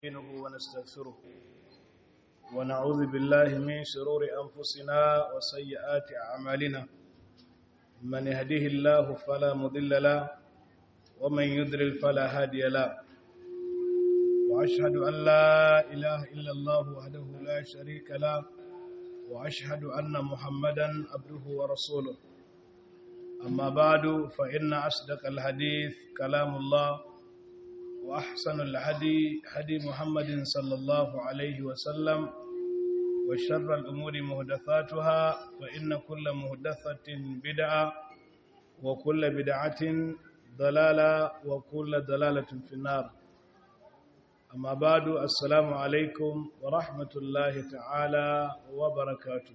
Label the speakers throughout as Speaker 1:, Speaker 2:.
Speaker 1: نستعينه ونستغفره ونعوذ بالله من شرور أنفسنا وسيئات أعمالنا من يهده الله فلا مضل له ومن يضلل فلا هادي له وأشهد أن لا إله إلا الله وحده لا شريك له وأشهد أن محمدا عبده ورسوله أما بعد فإن أصدق الحديث كلام الله وأحسن الهدي هدي محمد صلى الله عليه وسلم وشر الأمور مهدثاتها فإن كل مهدثة بدعة وكل بدعة ضلالة وكل ضلالة في النار أما بعد السلام عليكم ورحمة الله تعالى وبركاته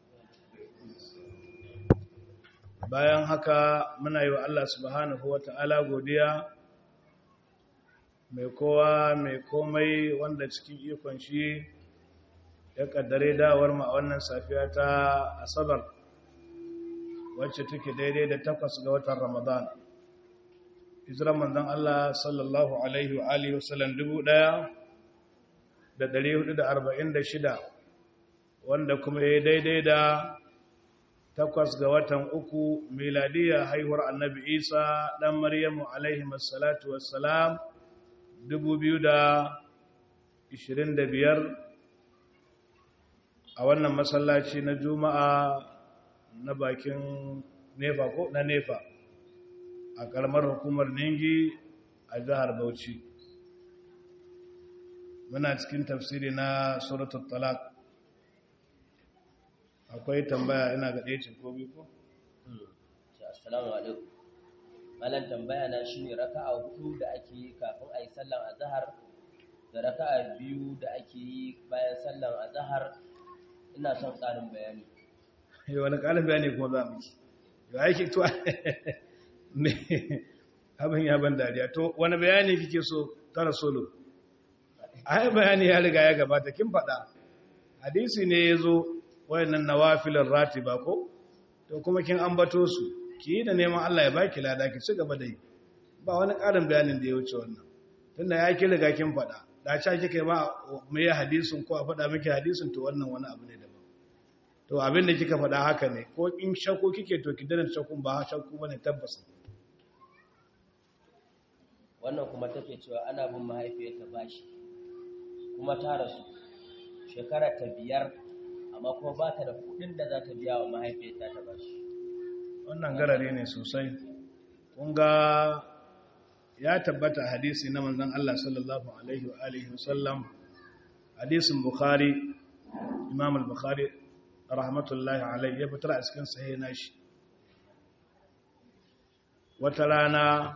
Speaker 1: bayan haka muna yi wa Allah subhanahu wa ta'ala godiya mai kowa mai komai wanda cikin ikon shi ya kaddare dawar ma wannan safiya ta asabar wacce take daidai da takwas ga watan ramadan hijiran manzon Allah sallallahu alaihi wa alihi wasallam dubu ɗaya da ɗari hudu da arba'in da shida wanda kuma ya daidai da takwas ga watan uku miladiyya haihuwar annabi isa ɗan maryamu alaihi masalatu wassalam 2025 a wannan masallaci na juma'a na bakin nefa ko na nefa a karamar hukumar ningi a jihar bauchi muna cikin tafsiri na suratul talaq akwai tambaya ina ga ɗaya ko biyu ko?
Speaker 2: assalamu alaikum malam tambaya na shine raka'a hudu da ake yi kafin a yi sallan azhar da raka'a biyu da ake yi bayan sallan azhar ina son ƙarin bayani
Speaker 1: yi wani ƙarin bayani kuma za mu yi aiki to ne abin ya ban dariya to wani bayani kike so tara solo ai bayani ya riga ya gabata kin faɗa hadisi ne ya zo wayannan nawafilin ratiba ko to kuma kin ambato su ki yi da neman Allah ya baki lada ki ci gaba da yi ba wani ƙarin bayanin da ya wuce wannan tunda ya ki riga kin faɗa da ca kika ba mu yi hadisin ko a faɗa miki hadisin to wannan wani abu ne daban to abin da kika faɗa haka ne ko in shakku kike to ki dana shakkun ba shakku bane tabbas
Speaker 2: wannan kuma take cewa ana bin mahaifiyarta bashi kuma ta rasu shekara ta biyar amma kuma ba ta da kuɗin da za ta biya wa mahaifiyarta ta bashi
Speaker 1: wannan garare ne sosai kunga ya tabbata hadisi na manzon Allah sallallahu alaihi wa alihi wasallam hadisin bukhari imam al-bukhari rahmatullahi alaihi ya fitar a cikin sahih nashi wata rana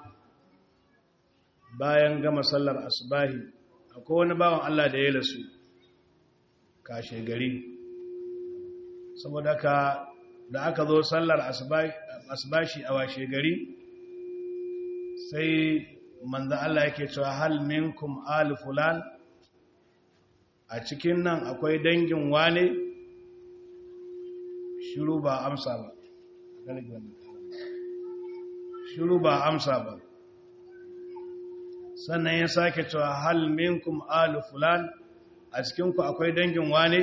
Speaker 1: bayan gama sallar asbahi akwai wani bawan Allah da ya rasu kashe gari saboda ka da aka zo sallar asbashi a washe gari sai manzo Allah yake cewa hal minkum al fulan a cikin nan akwai dangin wane shiru ba amsa ba shiru ba amsa ba sannan ya sake cewa hal minkum al fulan a cikin ku akwai dangin wane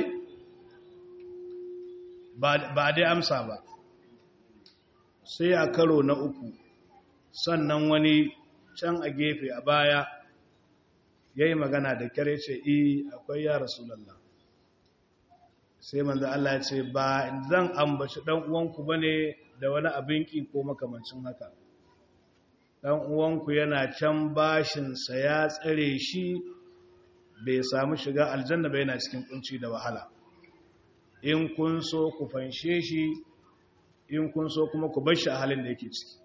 Speaker 1: ba dai amsa ba sai a karo na uku sannan wani can a gefe a baya ya yi magana da kyare ce i akwai ya rasulallah sai manzo Allah ya ce ba zan ambaci dan uwanku bane da wani abin ki ko makamancin haka dan uwanku yana can bashin sa ya tsare shi bai samu shiga aljanna ba yana cikin kunci da wahala in kun so ku fanshe shi in kun so kuma ku bar shi a halin da yake ciki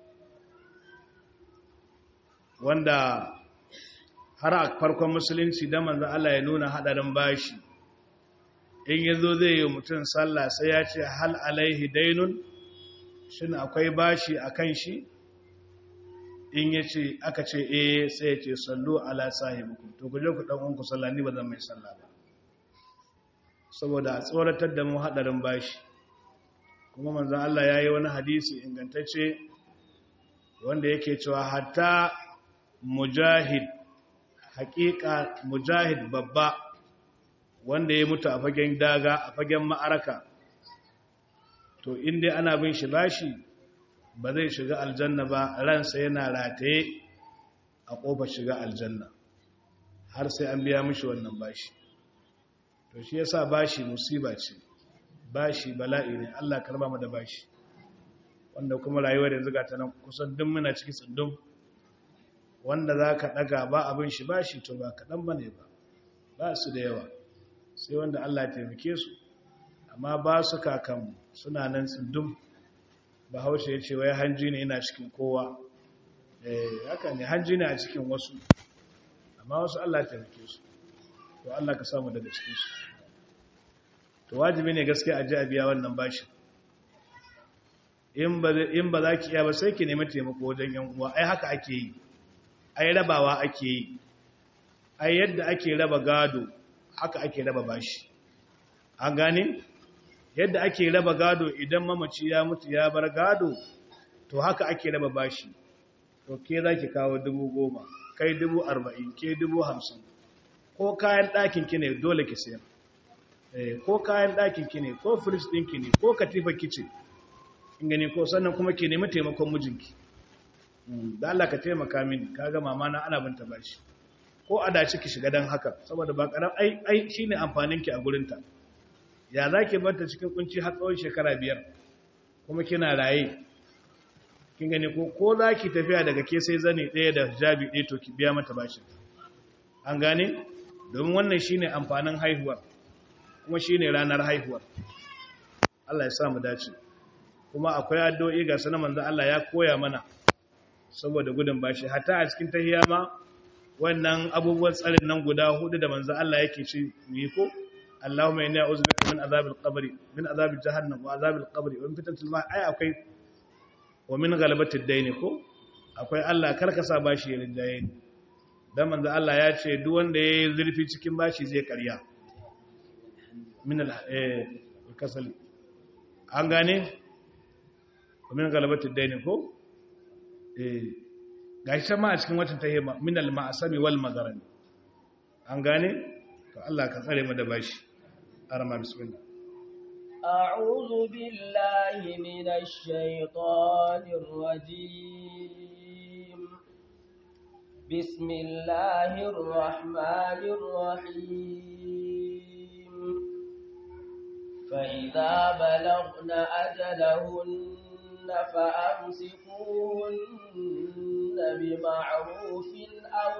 Speaker 1: wanda har a farkon musulunci da manzan Allah ya nuna hadarin bashi in yazo zai yi mutum sallah sai ya ce hal alaihi dainun shin akwai bashi a kan shi in ya ce aka ce eh sai ya ce sallu ala sahibukum to ku je ku dan uwanku sallah ni ba zan mai sallah ba saboda a tsoratar da mu hadarin bashi kuma manzan Allah ya yi wani hadisi ingantacce wanda yake cewa hatta mujahid haƙiƙa mujahid babba wanda ya mutu a fagen daga a fagen ma'araka to inda ana bin shi bashi ba zai shiga aljanna ba ransa yana rataye a ƙofar shiga aljanna har sai an biya mishi wannan bashi to shi yasa bashi musiba ce bashi bala'i ne Allah karba mu da bashi wanda kuma rayuwar yanzu ga ta nan kusan duk muna ciki tsundum wanda za ka ɗaga ba abin shi bashi to ba kaɗan ba ne ba ba su da yawa sai wanda Allah taimake su amma ba su kakan suna nan tsundum ba haushe ya ce wai hanji ne ina cikin kowa eh haka ne hanji ne a cikin wasu amma wasu Allah taimake su to Allah ka samu daga cikin su to wajibi ne gaskiya a ji a biya wannan bashin in ba za ki iya ba sai ki nemi taimako wajen yan uwa ai haka ake yi ai rabawa ake yi ai yadda ake raba gado haka ake raba bashi an gane yadda ake raba gado idan mamaci ya mutu ya bar gado to haka ake raba bashi to ke za ki kawo dubu goma kai dubu arba'in ke dubu hamsin ko kayan ɗakin ki ne dole ki sayar ko kayan ɗakin ki ne ko firis ɗinki ne ko katifa kice in gani ko sannan kuma ke nemi taimakon mijinki da Allah ka taimaka mini kaga mama na ana binta bashi ko a dace ki shiga dan haka saboda ba karam ai ai shine amfanin ki a gurin ta ya zaki banta cikin kunci har tsawon shekara biyar kuma kina raye kin gani ko ko zaki tafiya daga ke sai zane ɗaya da jabi ɗaya to ki biya mata bashi an gane domin wannan shine amfanin haihuwar kuma shine ranar haihuwar Allah ya sa mu dace kuma akwai addu'o'i ga sanan manzo Allah ya koya mana saboda gudun bashi hatta a cikin tahiyya ma wannan abubuwan tsarin nan guda hudu da manzo Allah yake ci yi ko Allahumma inni a'udhu bika min azabil qabri min azabil jahannam wa azabil qabri wa min fitnatil ma ai akwai wa min ghalabatid dayn ko akwai Allah karkasa bashi ya rinjaye ni dan manzo Allah ya ce duk wanda yayi zurfi cikin bashi zai karya min al eh kasali an gane min galabatin daini ko eh gashi ma a cikin watan tahima min al ma'asami wal magaran an gane to Allah ka tsare mu da bashi arama bismillah
Speaker 2: أعوذ بالله من الشيطان الرجيم بسم الله الرحمن الرحيم فإذا بلغن أجلهن فأمسكوهن بمعروف أو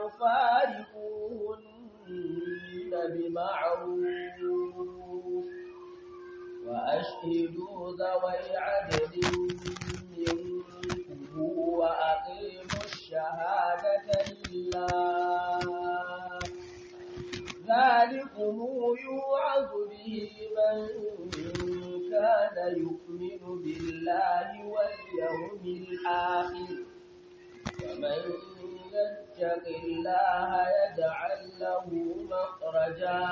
Speaker 2: فارقوهن بمعروف وأشهدوا ذوي عدل منكم وأقيموا الشهادة لله ذلكم يوعظ به من كان يؤمن بالله واليوم الآخر ومن يتق الله يجعل له مخرجا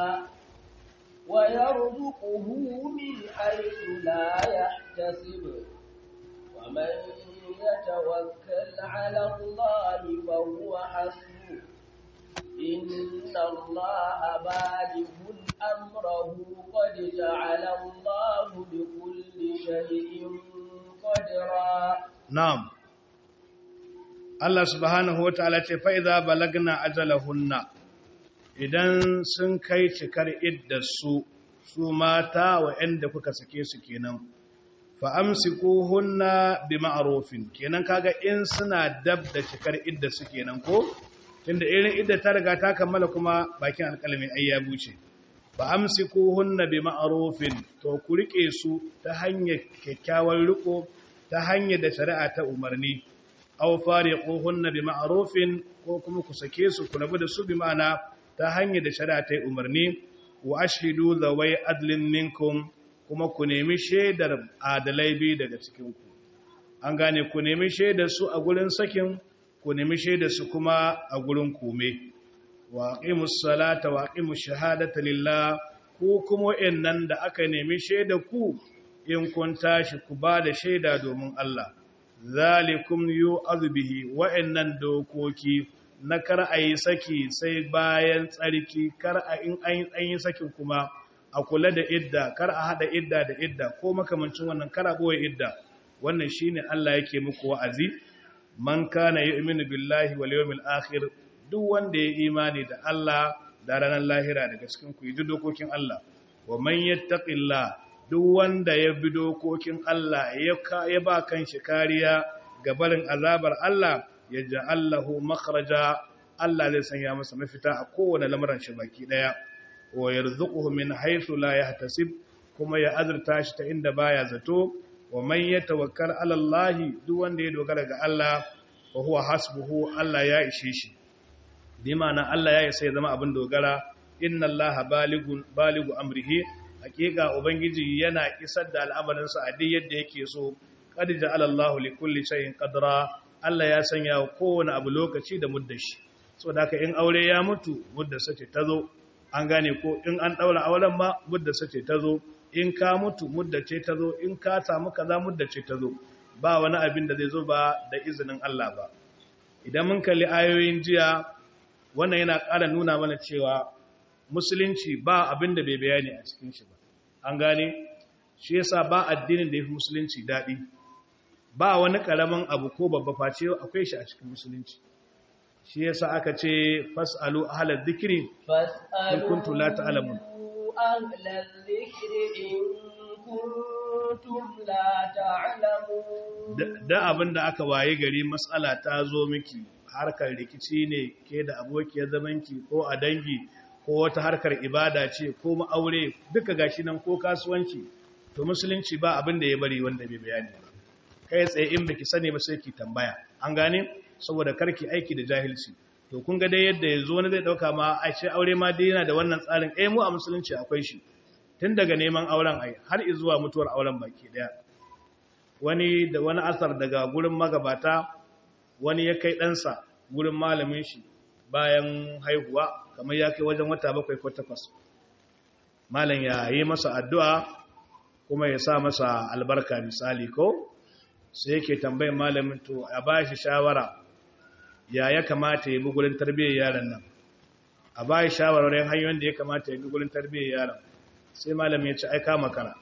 Speaker 2: ويرزقه من حيث لا يحتسب ومن يتوكل على الله فهو حسبه إن الله بالغ أمره قد جعل الله بكل شيء قدرا
Speaker 1: na'am Allah subhanahu wataala ce fa idza balagna ajalahunna idan sun kai cikar iddarsu su mata wa'anda kuka sake su kenan fa amsikuhunna bima'rufin kenan kaga in suna dab da cikar iddarsu kenan ko tunda irin idda ta riga ta kammala kuma bakin alƙalamin ai ya buce fa amsikuhunna bima'rufin to ku rike su ta hanyar kyakkyawar riko ta hanyar da shari'a ta umarni aw fariquhunna bima'rufin ko kuma ku sake su ku rabu da su bi ma'ana ta hanyar da shari'a ta umarni wa ashhidu zawai adlin minkum kuma ku nemi shaidar adalai bi daga cikin ku an gane ku nemi shaidar su a gurin sakin ku nemi shaidar su kuma a gurin kome wa aqimus salata wa aqimus shahadata lillah ku kuma wayannan da aka nemi shaidar ku in kun tashi ku ba da shaida domin Allah zalikum yu'adhu bihi wa'annan dokoki na kar a yi saki sai bayan tsarki kar a in an yi sakin kuma a kula da idda kar a hada idda da idda ko makamancin wannan kar a boye idda wannan shine Allah yake muku wa'azi man kana yu'minu billahi wal yawmil akhir duk wanda ya imani da Allah da ranar lahira daga cikin ku yi dokokin Allah wa man yattaqillah duk wanda ya bi dokokin Allah ya ba kan shi kariya ga barin azabar Allah ya ja'allahu makhraja Allah zai sanya masa mafita a kowane lamuran shi baki daya wa yarzuquhu min haythu la yahtasib kuma ya azurta shi ta inda baya zato wa man yatawakkal ala Allah duk wanda ya dogara ga Allah fa huwa hasbuhu Allah ya ishe shi bi ma'ana Allah ya isa ya zama abin dogara inna Allah baligun baligu amrihi hakika ubangiji yana isar da al'amarinsa a duk yadda yake so qad ja'ala Allahu li kulli shay'in qadra Allah ya sanya kowane abu lokaci da muddashi saboda haka in aure ya mutu muddarsa ce tazo an gane ko in an daura auren ma muddarsa ce tazo in ka mutu muddace tazo in ka samu kaza muddace tazo ba wani abin da zai zo ba da izinin Allah ba idan mun kalli ayoyin jiya wannan yana ƙara nuna mana cewa musulunci ba abin da bai bayani a cikin shi ba an gane shi yasa ba addinin da ya fi musulunci daɗi ba wani ƙaramin abu ko babba face akwai shi a cikin musulunci shi yasa aka ce fas'alu ahlal dhikri in kuntum la ta'lamun
Speaker 2: ahlal dhikri in kuntum la ta'lamun
Speaker 1: da abin da aka waye gari matsala ta zo miki harkar rikici ne ke da abokiyar zamanki ko a dangi ko wata harkar ibada ce ko ma'aure duka gashi nan ko kasuwanci to musulunci ba abin da ya bari wanda bai bayani ba kai tsaye in baki sani ba sai ki tambaya an gane saboda karki aiki da jahilci to kun ga dai yadda yanzu wani zai dauka ma a ce aure ma dai yana da wannan tsarin eh mu a musulunci akwai shi tun daga neman auren ai har zuwa mutuwar auren baki daya wani da wani asar daga gurin magabata wani ya kai ɗansa gurin malamin shi bayan haihuwa kamar ya kai wajen wata bakwai ko takwas malam ya yi masa addu'a kuma ya sa masa albarka misali ko sai yake tambayin malamin to a ba shi shawara ya ya kamata ya bi gurin tarbiyyar yaron nan a ba shi shawarwarin hanyoyin da ya kamata ya bi gurin tarbiyyar yaron sai malam ya ce aika makara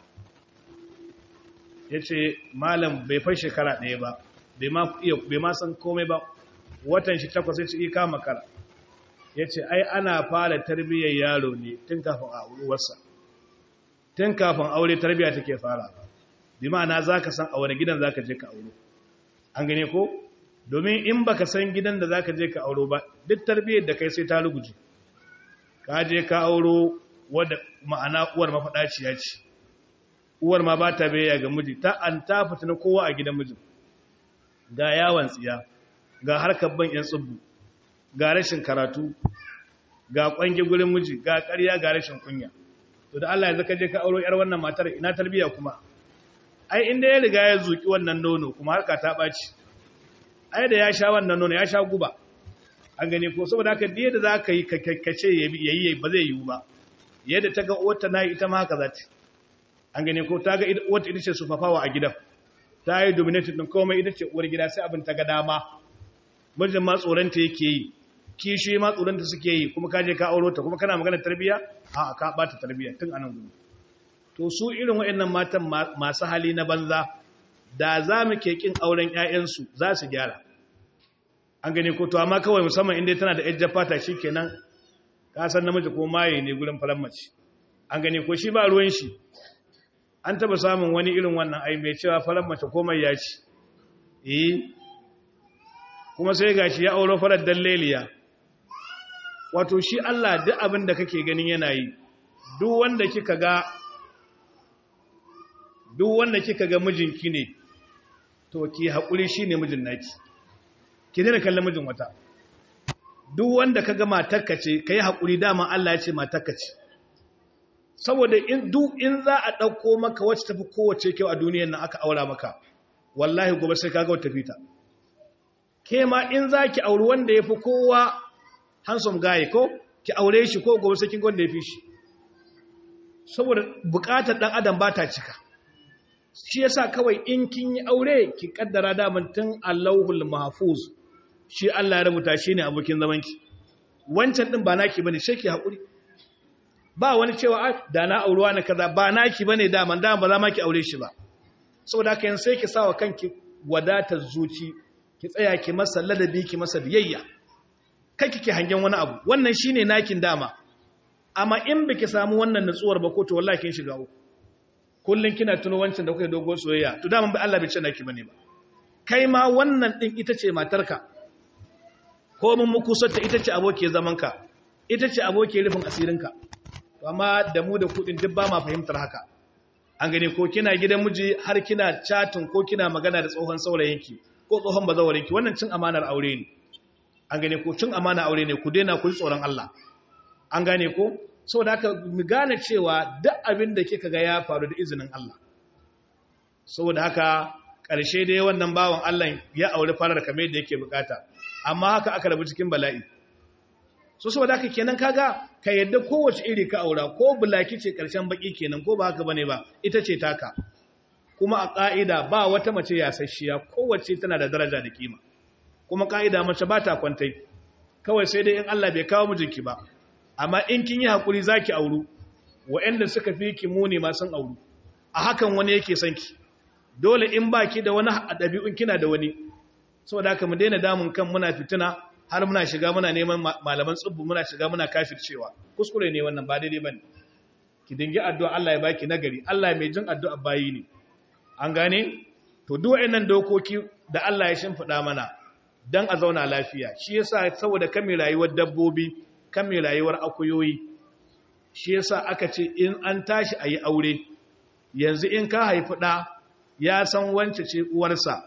Speaker 1: ya ce malam bai fai shekara ɗaya ba bai ma san komai ba watan shi takwas ya ce ika makara ya ce ai ana fara tarbiyyar yaro ne tun kafin a uwarsa tun kafin aure tarbiyya take fara bi ma'ana za ka san a wani gidan za ka je ka auro an gane ko domin in baka san gidan da za ka je ka auro ba duk tarbiyyar da kai sai ta ruguje ka je ka auro wadda ma'ana uwar mafaɗaciya ce uwar ma ba ta bayya ga miji ta an ta fitina kowa a gidan mijin ga yawon tsiya ga harkar ban yan tsubbu ga rashin karatu ga kwange gurin miji ga ƙarya ga rashin kunya to da Allah ya zaka je ka auro yar wannan matar ina tarbiya kuma ai inda ya riga ya zuki wannan nono kuma harka ta baci ai da ya sha wannan nono ya sha guba an gane ko saboda haka da yadda zaka yi kakkace yayi ba zai yiwu ba yadda ta ga uwarta nayi ita ma haka za ta an gane ko ta ga wata ita ce sufafawa a gidan ta yi dominated din komai ita ce uwar gida sai abin ta ga dama mijin ma tsoronta yake yi kishi ma tsoronta suke yi kuma kaje ka auro ta kuma kana magana tarbiya a ka bata tarbiya tun anan gudu to su irin waɗannan matan masu hali na banza da za mu ke kin auren ƴaƴansu za su gyara an gane ko to amma kawai musamman inda tana da ƴar fata shikenan ka san namiji ko maye ne gurin faran mace an gane ko shi ba ruwan shi an taba samun wani irin wannan ai mai cewa faran mace komai ya ci eh kuma sai gashi ya auro farar dalleliya wato shi Allah duk abin da kake ganin yana yi duk wanda kika ga duk wanda kika ga mijinki ne to ki haƙuri shine mijin naki ki dena kallon mijin wata duk wanda kaga matarka ce kai haƙuri dama Allah ya ce matarka ce saboda in duk in za a ɗauko maka wacce tafi kowace kyau a duniyar nan aka aura maka wallahi gobe sai kaga wata fita ke ma in za ki auri wanda ya fi kowa handsome guy ko ki aure shi ko gobe sai kin wanda ya fi shi saboda bukatar dan adam ba ta cika shi yasa kawai in kin yi aure ki kaddara daman tun Allahul Mahfuz shi Allah ya rubuta shi ne abokin zamanki wancan din ba naki bane sai ki hakuri ba wani cewa da na auruwa na kaza ba naki bane da man da ba za ma ki aure shi ba saboda haka yanzu sai ki sawa kanki wadatar zuci ki tsaya ki masa ladabi ki masa biyayya kai kike hangen wani abu wannan shine nakin dama amma in biki samu wannan nutsuwar ba ko to wallahi kin shiga uku kullun kina tuno wancan da kuke dogo soyayya to dama ba Allah bai ce naki bane ba kai ma wannan din ita ce matarka ko mun muku sata ita ce aboki zaman ka ita ce aboki rufin asirinka to amma da mu da kudin duk ba ma fahimtar haka an gane ko kina gidan miji har kina chatin ko kina magana da tsohon saurayinki ko tsohon bazawarinki wannan cin amanar aure ne an gane ko cin amana aure ne ku daina ku tsoron Allah an gane ko saboda haka mu gane cewa duk abin da kika ga ya faru da izinin Allah saboda haka ƙarshe dai wannan bawan Allah ya aure farar kamar yadda yake bukata amma haka aka rabu cikin bala'i so saboda haka kenan kaga ka yadda kowace iri ka aura ko bulaki ce ƙarshen baki kenan ko ba haka bane ba ita ce taka kuma a ƙa'ida ba wata mace yasasshiya kowace tana da daraja da kima kuma ƙa'ida mace ba ta kwantai kawai sai dai in Allah bai kawo mijinki ba amma in kin yi haƙuri za ki auru wa'yanda suka fi ki muni ma sun auru a hakan wani yake son ki dole in ba ki da wani ɗabi'un kina da wani saboda haka mu daina damun kan muna fitina har muna shiga muna neman malaman tsubbu muna shiga muna kafircewa kuskure ne wannan ba daidai bane ki dingi addu'a Allah ya baki nagari Allah mai jin addu'a bayi ne an gane to duk waɗannan dokoki da Allah ya shimfiɗa mana dan a zauna lafiya shi yasa saboda kan mai rayuwar dabbobi kan mai rayuwar akuyoyi shi yasa aka ce in an tashi a yi aure yanzu in ka haifi ɗa ya san wance ce uwarsa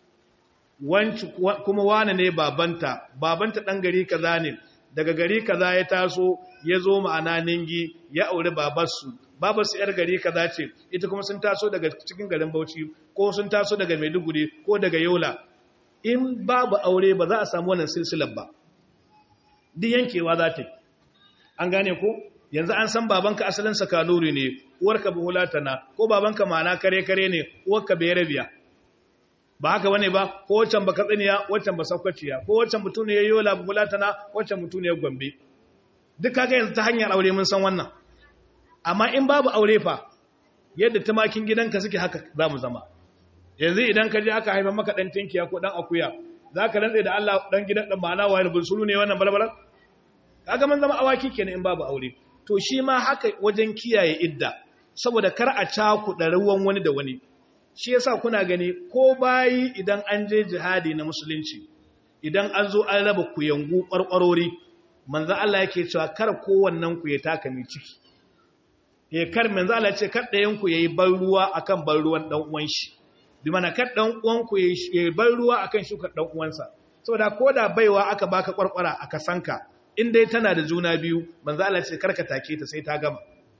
Speaker 1: wance kuma wane ne babanta babanta ɗan gari kaza ne daga gari kaza ya taso ya zo ma'ana ningi ya aure babarsu babarsu yar gari kaza ce ita kuma sun taso daga cikin garin bauchi ko sun taso daga maiduguri ko daga yola in babu aure ba za a samu wannan silsilar ba duk yankewa za ta yi an gane ko yanzu an san babanka asalinsa kanuri ne uwarka buhulatana ko babanka mana kare-kare ne uwarka bayarabiya ba haka wane ba ko wancan ba katsiniya wancan ba saukwaciya ko wancan mutum ne ya yola buhulatana wancan mutum ne ya gombe duk kaga yanzu ta hanyar aure mun san wannan amma in babu aure fa yadda tumakin gidanka suke haka za mu zama yanzu idan ka je aka haifa maka dan tinkiya ko dan akuya za ka rantse da Allah dan gidan dan ma'ana wayar bulsulu ne wannan balbalan kaga man zama awaki kenan in babu aure to shi ma haka wajen kiyaye idda saboda kar a cakuɗa ruwan wani da wani shi yasa kuna gani ko bayi idan an je jihadi na musulunci idan an zo an raba kuyangu ƙwarƙwarori manzo Allah yake cewa kar kowannen ku ya taka mai ciki ya kar manzo Allah ce kar ɗayan ku yayi ban ruwa akan ban ruwan dan uwan shi bi mana kar dan uwan ku yayi ban ruwa akan shukar dan uwansa saboda koda baiwa aka baka ƙwarƙwara aka sanka in dai tana da juna biyu manzo Allah ce karka take ta sai ta gama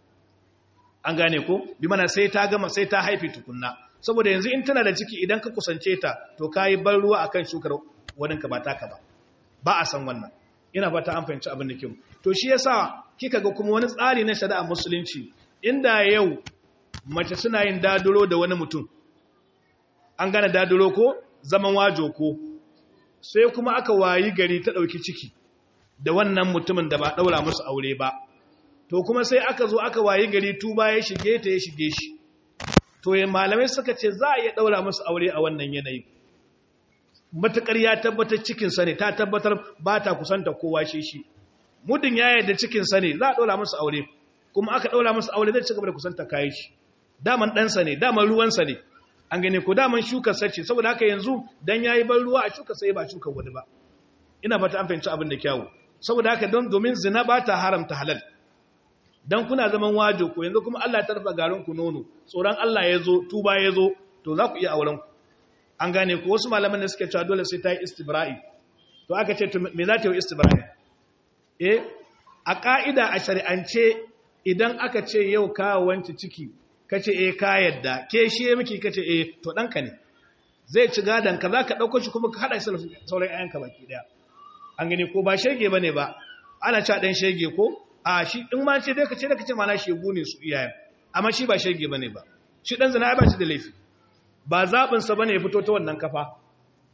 Speaker 1: an gane ko bi mana sai ta gama sai ta haife tukunna saboda yanzu in tana da ciki idan ka kusance ta to kai ban ruwa akan shukar wadinka ba taka ba ba a san wannan ina fata an fahimci abin da kyau to shi yasa kika ga kuma wani tsari na shari'a musulunci inda yau mace suna yin daduro da wani mutum an gane daduro ko zaman wajo ko sai kuma aka wayi gari ta dauki ciki da wannan mutumin da ba daura musu aure ba to kuma sai aka zo aka wayi gari tuba ya shige ta ya shige shi to ya malamai suka ce za a iya daura musu aure a wannan yanayi matukar ya tabbatar cikin sa ne ta tabbatar ba ta kusanta kowa shi shi mudin ya yarda cikin sa ne za a daura musu aure kuma aka daura musu aure zai ci gaba da kusanta kayan shi daman dan sa ne daman ruwan sa ne an gane ko daman shukar sa ce saboda haka yanzu dan yayi ban ruwa a shukar sai ba shukar wani ba ina fata an fahimci abin da kyawu saboda haka don domin zina ba ta haramta halal dan kuna zaman wajo ko yanzu kuma Allah ya tarfa garin ku nono tsoron Allah ya zo tuba ya zo to za ku iya auren ku an gane ku wasu malaman da suke cewa dole sai ta yi istibra'i to aka ce to me za ta yi istibra'i eh a ka'ida a shari'ance idan aka ce yau ka wanci ciki kace eh ka yadda ke shi miki kace eh to danka ne zai ci gadan ka zaka dauko shi kuma ka hada shi sauran ayanka baki daya an gani ko ba shege bane ba ana cewa dan shege ko a shi in ma ce dai ka ce da kace mana shegu ne su iyayen amma shi ba shege bane ba shi dan zina ba shi da laifi ba zabin sa bane ya fito ta wannan kafa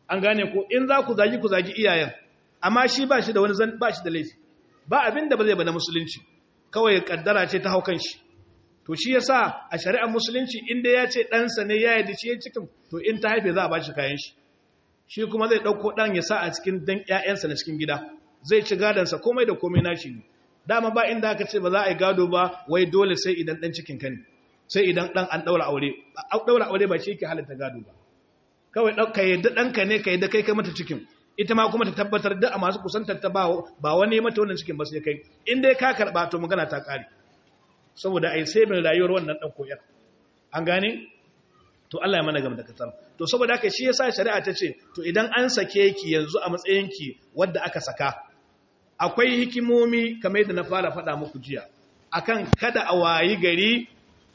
Speaker 1: an gane ko in za ku zagi ku zagi iyayen amma shi ba shi da wani zan ba shi da laifi ba abin da ba zai ba na musulunci kawai kaddara ce ta haukan shi to shi yasa a shari'ar musulunci inda ya ce ɗansa ne ya yi shi ya cikin to in ta haife za a ba shi kayan shi shi kuma zai ɗauko ɗan ya sa a cikin dan ƴaƴansa na cikin gida zai ci gadonsa komai da komai nashi ne dama ba inda aka ce ba za a yi gado ba wai dole sai idan ɗan cikin ka ne sai idan ɗan an ɗaura aure ɗaura aure ba shi yake halatta gado ba kawai ka yadda ɗanka ne ka yadda kai kai mata cikin ita ma kuma ta tabbatar da a masu kusantar ta ba wani mata wannan cikin ba sai kai in dai ka karɓa to magana ta ƙare saboda ai sai mai rayuwar wannan ɗan koyar an gane to Allah ya mana gam da katar to saboda haka shi yasa shari'a ta ce to idan an sake ki yanzu a matsayin ki wadda aka saka akwai hikimomi kamar yadda na fara faɗa muku jiya akan kada a wayi gari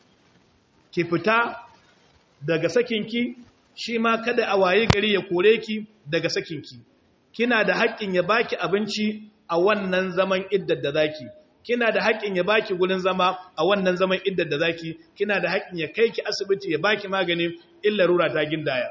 Speaker 1: ki fita daga sakinki shi ma kada a wayi gari ya kore ki daga sakinki kina da haƙƙin ya baki abinci a wannan zaman iddar da zaki kina da haƙƙin ya baki gurin zama a wannan zaman iddar da zaki kina da haƙƙin ya kai ki asibiti ya baki magani illa rura ta gindaya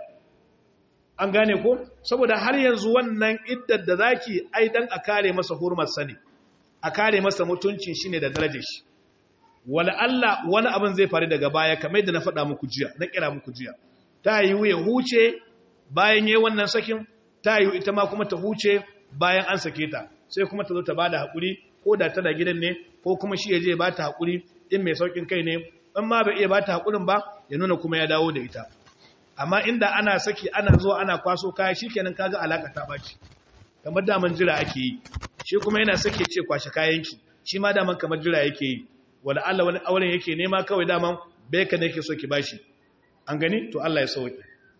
Speaker 1: an gane ko saboda har yanzu wannan iddar da zaki ai dan a kare masa hurmar sani a kare masa mutuncin shine da darajar shi wala Allah wani abin zai faru daga baya kamar yadda na faɗa muku jiya na kira muku jiya ta yi ya huce bayan yayin wannan sakin ta yi ita ma kuma ta huce bayan an sake ta sai kuma ta zo ta bada hakuri ko da tana gidan ne ko kuma shi ya je ba ta hakuri in mai saukin kai ne in ma bai iya ba ta hakurin ba ya nuna kuma ya dawo da ita amma inda ana saki ana zuwa ana kwaso kaya shikenan kaga alaka ta baci kamar daman jira ake yi shi kuma yana sake ce kwashe kayanki shi ma daman kamar jira yake yi wala Allah wani auren yake nema kawai daman beka ne yake so ki bashi an gani to Allah ya sauke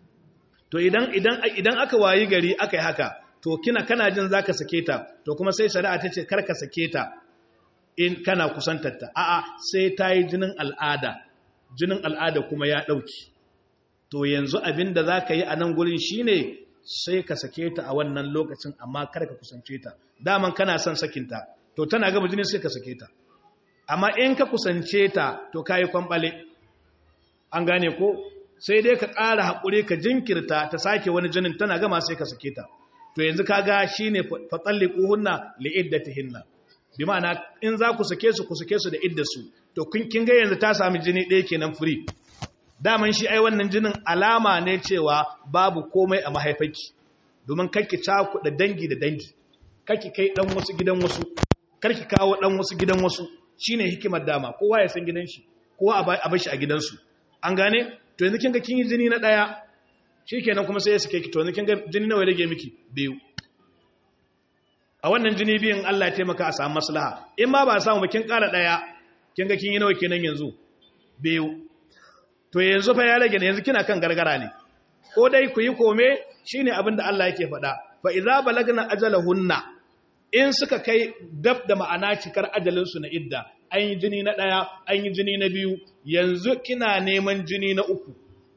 Speaker 1: to idan idan idan aka wayi gari aka yi haka to kina kana jin zaka sake ta to kuma sai shari'a ta ce kar ka sake ta in kana kusantar ta a'a sai ta yi jinin al'ada jinin al'ada kuma ya dauki to yanzu abinda zaka yi a nan gurin shine sai ka sake ta a wannan lokacin amma kar ka kusance ta daman kana son sakinta to tana gaba jini sai ka sake ta amma in ka kusance ta to kayi kwambale an gane ko sai dai ka ƙara haƙuri ka jinkirta ta sake wani jinin tana gama sai ka sake ta to yanzu ka ga shi ne fatsalli ƙuhunna li'iddatihinna bi ma'ana in za ku sake su ku sake su da iddarsu to kin ga yanzu ta sami jini ɗaya kenan free daman shi ai wannan jinin alama ne cewa babu komai a mahaifaki domin kakki cakuɗa dangi da dangi kakki kai ɗan wasu gidan wasu karki kawo ɗan wasu gidan wasu shine hikimar dama kowa ya san gidan shi kowa a bar shi a gidansu an gane to yanzu kin ga kin yi jini na daya shikenan kuma sai ya sake ki to yanzu kin ga jini nawa rage miki biyu a wannan jini biyun Allah ya taimaka a samu maslaha in ma ba samu ba kin kara daya kin ga kin yi nawa kenan yanzu biyu to yanzu fa ya rage ne yanzu kina kan gargara ne ko dai ku yi kome shine abin da Allah yake faɗa fa idza balagna ajalahunna in suka kai dab da ma'ana cikar ajalinsu na idda an yi jini na ɗaya an yi jini na biyu yanzu kina neman jini na uku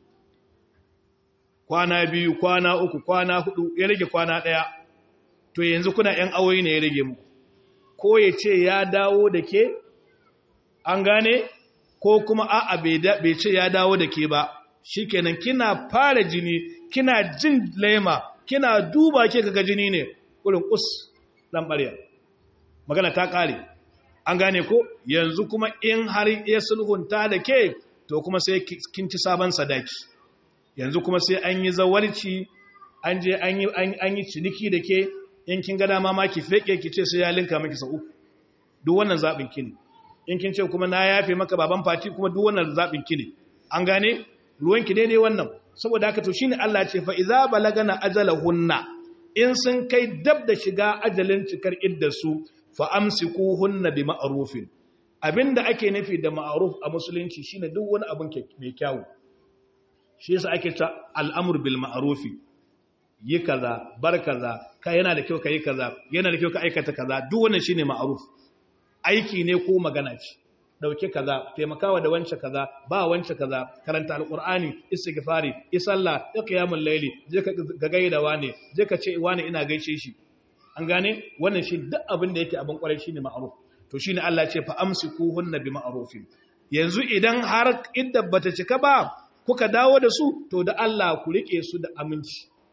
Speaker 1: kwana biyu kwana uku kwana hudu ya rage kwana ɗaya to yanzu kuna ‘yan awoyi ne ya rage muku ko ya ce ya dawo da ke an gane ko kuma a'a bai ce ya dawo da ke ba shikenan kina fara jini kina jin laima kina duba ke kaga jini ne kurin kus dan ɓarya magana ta ƙare an gane ko yanzu kuma in har ya sulhunta da ke to kuma sai kin ci sabon sadaki yanzu kuma sai an yi zawarci an je an yi ciniki da ke in kin gada ma ki feke ki ce sai ya linka maki sa uku duk wannan zaɓin ki ne in kin ce kuma na yafe maka baban fati kuma duk wannan zaɓin ki ne an gane ruwanki daidai wannan saboda haka to shine Allah ce fa iza balagana ajalahunna in sun kai dab da shiga ajalin cikar iddarsu fa amsikuhunna bi ma'rufin abinda ake nufi da ma'ruf a musulunci shine duk wani abin mai kyau shi yasa ake ta al'amur bil ma'rufi yi kaza bar kaza ka yana da kyau ka yi kaza yana da kyau ka aikata kaza duk wannan shine ma'ruf aiki ne ko magana ce dauke kaza taimakawa da wance kaza ba wance kaza karanta alqur'ani istighfari isalla qiyamul layli je ka ga gaida wane je ka ce wane ina gaishe shi an gane wannan shi duk abin da yake abin kwarai shine ma'ruf to shine Allah ya ce fa amsikuhunna bi ma'rufin yanzu idan har idda bata cika ba kuka dawo da su to da Allah ku rike su da aminci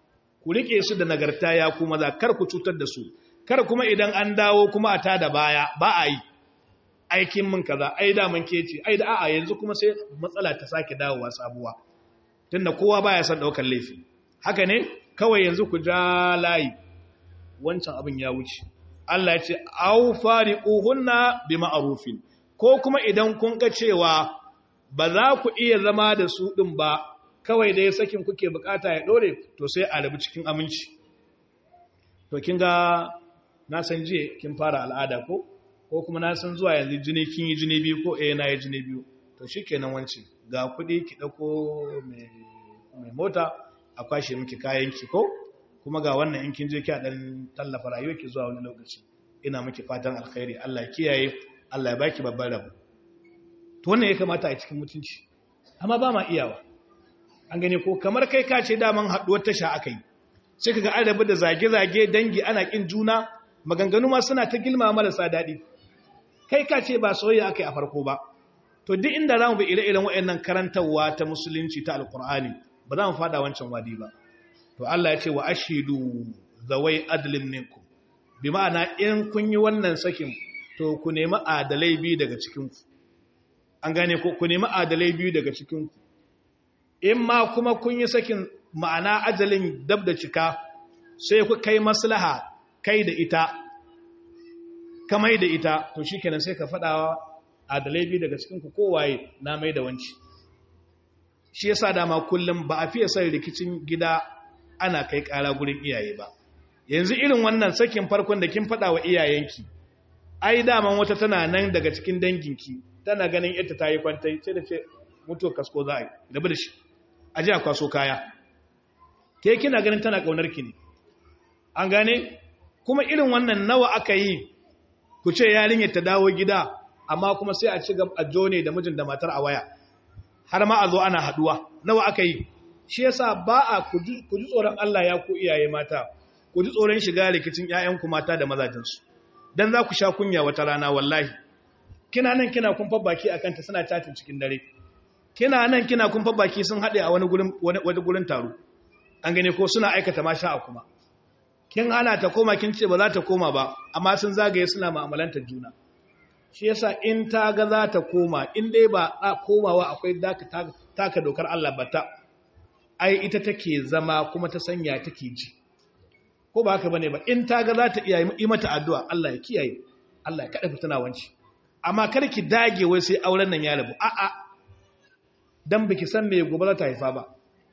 Speaker 1: ku rike su da nagarta ya ku maza kar ku cutar da su kar kuma idan an dawo kuma a tada baya ba a yi aikin mun kaza ai da mun kece ai da a'a yanzu kuma sai matsala ta sake dawowa sabuwa tunda kowa baya son daukar laifi haka ne kawai yanzu ku ja layi wancan abin ya wuce Allah ya ce au fariquhunna bima'rufin ko kuma idan kun ga cewa ba za ku iya zama da su din ba kawai dai sakin kuke bukata ya dore to sai a rabu cikin aminci to kin ga na san jiya kin fara al'ada ko ko kuma na san zuwa yanzu jini kin yi jini biyu ko eh na yi jini biyu to shikenan wance ga kuɗi ki dauko mai mota a kwashe miki kayan ki ko kuma ga wannan in kin je ki a dan tallafa rayuwar ki zuwa wani lokaci ina miki fatan alkhairi Allah ya kiyaye Allah ya baki babban rabo to wannan ya kamata a cikin mutunci amma ba ma iyawa an gane ko kamar kai ka ce daman haduwar tasha akai sai kaga an rabu da zage-zage dangi ana kin juna maganganu ma suna ta gilma marasa daɗi kai ka ce ba soyayya akai a farko ba to duk inda zamu bi ire-iren waɗannan karantarwa ta musulunci ta alkur'ani ba za mu fada wancan wadi ba to Allah ya ce wa ashidu zawai adlin minkum bi ma'ana in kun yi wannan sakin to ku nemi adalai biyu daga cikin ku an gane ko ku nemi adalai biyu daga cikin ku in ma kuma kun yi sakin ma'ana ajalin dab da cika sai ku kai maslaha kai da ita kamai da ita to shikenan sai ka fadawa adalai biyu daga cikin ku kowaye na mai da wanci shi yasa dama kullum ba a fiye son rikicin gida ana kai kara gurin iyaye ba yanzu irin wannan sakin farkon da kin fada wa iyayenki ai daman wata tana nan daga cikin danginki tana ganin ita ta yi kwantai sai da ce mutuwa kasko za a yi rabu da shi a ji a kwaso kaya ke kina ganin tana kaunar ki ne an gane kuma irin wannan nawa aka yi ku ce yarinyar ta dawo gida amma kuma sai a ci gaba a jone da mijin da matar a waya har ma a zo ana haduwa nawa aka yi shi yasa ba a ku ji tsoron Allah ya ku iyaye mata ku ji tsoron shiga rikicin ƴaƴanku mata da mazajinsu dan za ku sha kunya wata rana wallahi kina nan kina kumfa baki akan ta suna chatin cikin dare kina nan kina kumfa baki sun haɗe a wani gurin wani gurin taro an gane ko suna aikata masha a kuma kin hana ta koma kin ce ba za ta koma ba amma sun zagaye suna mu'amalantar juna shi yasa in ta ga za ta koma in dai ba a komawa akwai taka dokar Allah ba ta ai ita take zama kuma ta sanya take ji ko ba haka bane ba in ta ga za ta iya yi mata addu'a Allah ya kiyaye Allah ya kada fitina wanci amma kar ki dage wai sai auren nan ya rabu a'a dan biki san me gobe za ta haifa ba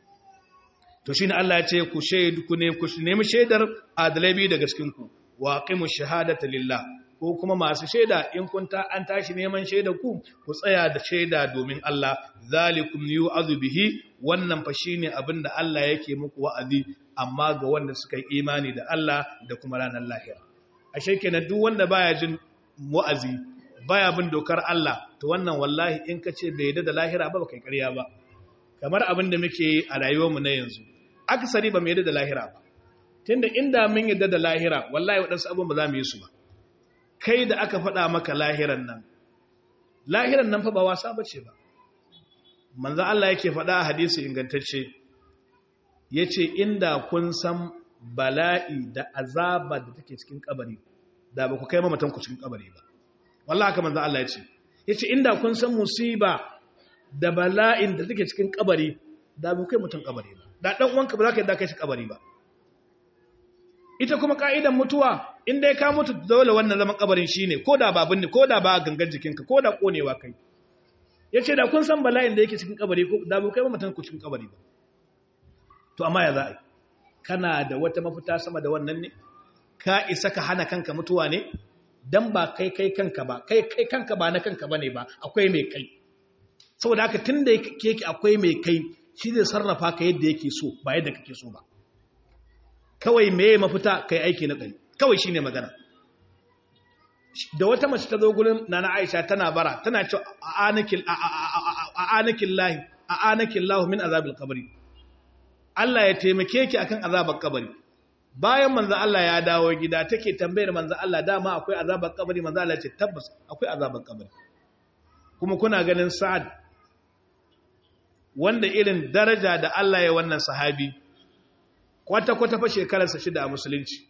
Speaker 1: to shine Allah ya ce ku shaidu ku ne ku nemi shaidar adalai biyu daga cikin ku wa aqimu shahadata lillah ko kuma masu shaida in kun ta an tashi neman shaida ku ku tsaya da shaida domin Allah zalikum yu'adhu bihi wannan fa shine abinda Allah yake muku wa'azi amma ga wanda suka yi imani da Allah da kuma ranar lahira ashe kenan duk wanda baya jin wa'azi baya bin dokar Allah to wannan wallahi in ka ce bai yadda da lahira ba kai ƙarya ba kamar abin da muke yi a rayuwarmu na yanzu akasari ba mu yadda da lahira ba tunda inda mun yadda da lahira wallahi waɗansu abin ba za mu yi su ba kai da aka faɗa maka lahiran nan lahiran nan fa ba wasa ba ce ba manzan Allah yake faɗa a hadisi ingantacce ya ce inda kun san bala'i da azaba da take cikin kabari da ba ku kai mamatan ku cikin kabari ba wallah haka manzan Allah ya ce ya ce inda kun san musiba da bala'in da take cikin kabari da ba ku kai mutum kabari ba da ɗan uwanka ba za ka yi da kai shi kabari ba ita kuma ka'idan mutuwa inda ya ka mutu dole wannan zaman kabarin shine ko da ba binne ko da ba gangan jikinka ko da konewa kai yace da kun san bala'in da yake cikin kabari ko da ba kai ba mutan ku cikin kabari ba to amma ya za'a kana da wata mafita sama da wannan ne ka isa ka hana kanka mutuwa ne dan ba kai kai kanka ba kai kai kanka ba na kanka bane ba akwai mai kai saboda haka tunda yake akwai mai kai shi zai sarrafa ka yadda yake so ba yadda kake so ba kawai meye mafita kai aiki na kai kawai shine magana da wata mace ta zo gurin nana Aisha tana bara tana cewa a'anakil a'anakil lahi a'anakil lahu min azabil qabri Allah ya taimake ki akan azabar kabari bayan manzo Allah ya dawo gida take tambayar manzo Allah dama akwai azabar kabari manzo Allah ya ce tabbas akwai azabar kabari kuma kuna ganin Sa'ad wanda irin daraja da Allah ya wannan sahabi kwata-kwata fa shekararsa shida a musulunci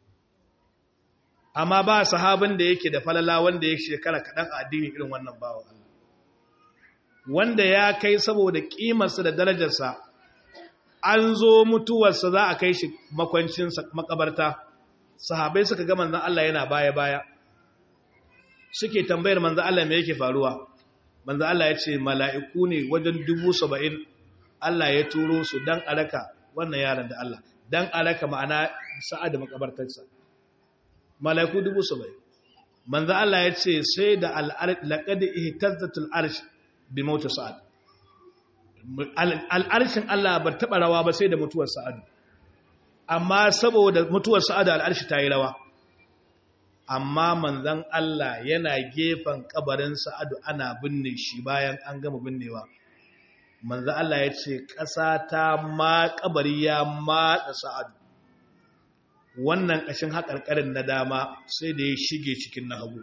Speaker 1: amma ba sahabin da yake da falala wanda ya shekara kaɗan a addini irin wannan bawan Allah wanda ya kai saboda ƙimarsa da darajarsa an zo mutuwarsa za a kai shi makwancinsa makabarta sahabai suka ga manzan Allah yana baya-baya suke tambayar manzan Allah me yake faruwa manzan Allah ya ce mala'iku ne wajen dubu saba'in Allah ya turo su don alaka wannan yaran da Allah don alaka ma'ana sa'ad da makabartarsa mala'iku dubu saba'in manzan Allah ya ce sai da laƙadi ihtazzatul arsh bi mautu sa'ad al'arshin Allah ba taɓa rawa ba sai da mutuwar sa'adu amma saboda mutuwar sa'adu al'arshi ta yi rawa amma manzan Allah yana gefen kabarin sa'adu ana binne shi bayan an gama binnewa manzan Allah ya ce ƙasa ta ma kabari ya matsa sa'adu wannan ƙashin haƙarƙarin na dama sai da ya shige cikin na hagu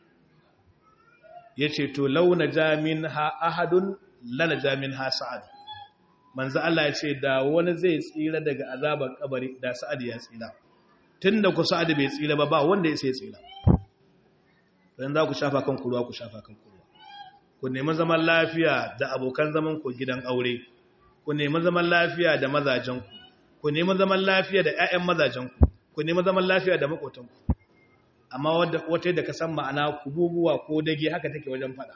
Speaker 1: ya ce to launa jamin ha ahadun lana jamin ha sa'ad manzo Allah ya ce da wani zai tsira daga azabar kabari da sa'ad ya tsira tunda ku sa'ad bai tsira ba ba wanda ya sai tsira dan za ku shafa kan ruwa ku shafa kan ruwa ku nemi zaman lafiya da abokan zaman ku gidan aure ku nemi zaman lafiya da mazajen ku ku nemi zaman lafiya da ƴaƴan mazajen ku ku nemi zaman lafiya da makotan ku amma wata da ka san ma'ana kububuwa ko dage haka take wajen fada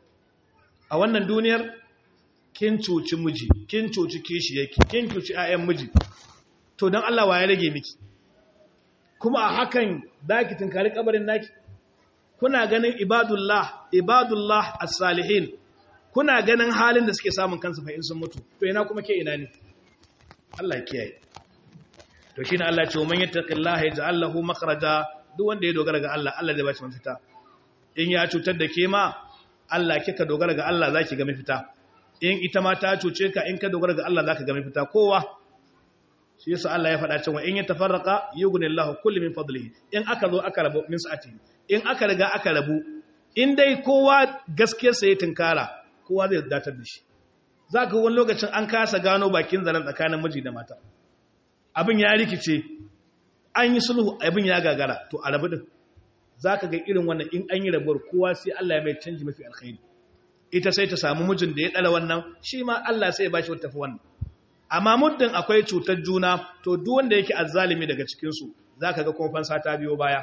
Speaker 1: a wannan duniyar kin cuci miji kin cuci kishi yake kin cuci ayyan miji to dan Allah wa ya rage miki kuma a hakan zaki tinkari kabarin naki kuna ganin ibadullah ibadullah as-salihin kuna ganin halin da suke samun kansu fa in sun mutu to ina kuma ke ina ne Allah ya kiyaye to shine Allah ya ce man yattaqillaha yaj'al lahu makhraja duk wanda ya dogara ga Allah Allah zai ba shi mafita in ya cutar da ke ma Allah kika dogara ga Allah zaki ga mafita in ita ma ta cuce ka in ka dogara ga Allah zaka ga mafita kowa shi yasa Allah ya faɗa cewa in ya tafarraqa yughnillahu kulli min fadlihi in aka zo aka rabu min sa'ati in aka riga aka rabu in dai kowa gaskiyar sa ya tinkara kowa zai datar da shi zaka wani lokacin an kasa gano bakin zaren tsakanin miji da mata abin ya rikice an yi sulhu abin ya gagara to a rabu din za ka ga irin wannan in an yi rabuwar kowa sai Allah ya mai canji mafi alkhairi ita sai ta samu mijin da ya ɗala wannan shi ma Allah sai ya ba shi wata tafi wannan amma muddin akwai cutar juna to duk wanda yake azzalimi daga cikinsu za ka ga kuma fansa ta biyo baya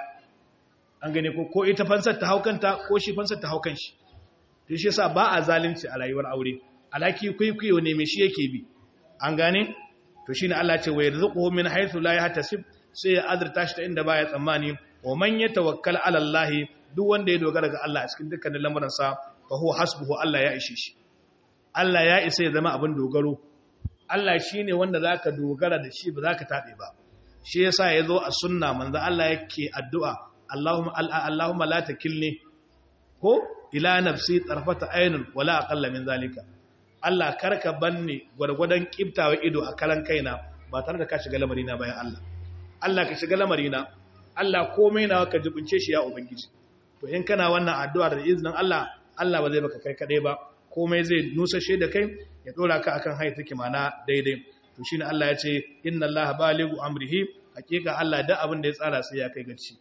Speaker 1: an gane ko ko ita fansar ta haukanta ko shi fansar ta haukan shi to shi yasa ba a zalunci a rayuwar aure alaki kwaikwayo ne mai shi yake bi an gane to shine Allah ce wa yarzuquhu min haythu la yahtasib sai ya azurta shi ta inda baya tsammani wa man yatawakkal ala Allah duk wanda ya dogara ga Allah a cikin dukkanin lamuransa fa huwa hasbuhu Allah ya ishe shi Allah ya isa ya zama abin dogaro Allah shine wanda zaka dogara da shi ba zaka tabe ba shi yasa yazo a sunna manzo Allah yake addu'a Allahumma Allahumma la takilni ko ila nafsi tarfata aynun wala aqalla min zalika Allah karka banni gwargwadon kiftawa ido a karan kaina ba tare da ka shiga lamarina bayan Allah Allah ka shiga lamarina Allah komai na ka jibince shi ya ubangiji to in kana wannan addu'a da izinin Allah Allah ba zai baka kai kadai ba komai zai nusashe da kai ya dora ka akan hayi take mana daidai to shine Allah ya ce inna Allah balighu amrihi hakika Allah da abin da ya tsara sai ya kai gaci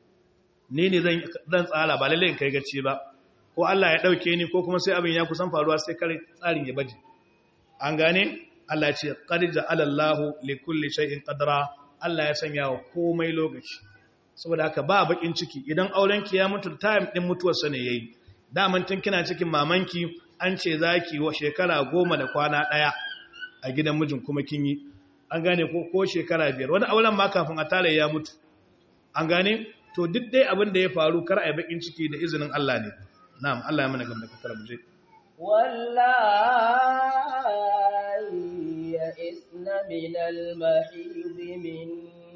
Speaker 1: ni ne zan zan tsara ba lalle in kai gaci ba ko Allah ya dauke ni ko kuma sai abin ya kusan faruwa sai kare tsarin ya baje an gane Allah ya ce qad ja'ala Allahu li kulli shay'in qadra Allah ya sanya wa komai lokaci saboda haka ba bakin ciki idan auren ki ya mutu time din mutuwar sa ne yayi daman tun kina cikin mamanki an ce zaki wa shekara goma da kwana daya a gidan mijin kuma kin yi an gane ko ko shekara biyar wani auren ma kafin a tare ya mutu an gane to duk dai abin da ya faru kar a yi bakin ciki da izinin Allah ne na'am Allah ya mana gamda katar mu je
Speaker 2: wallahi ya isna min al-mahid min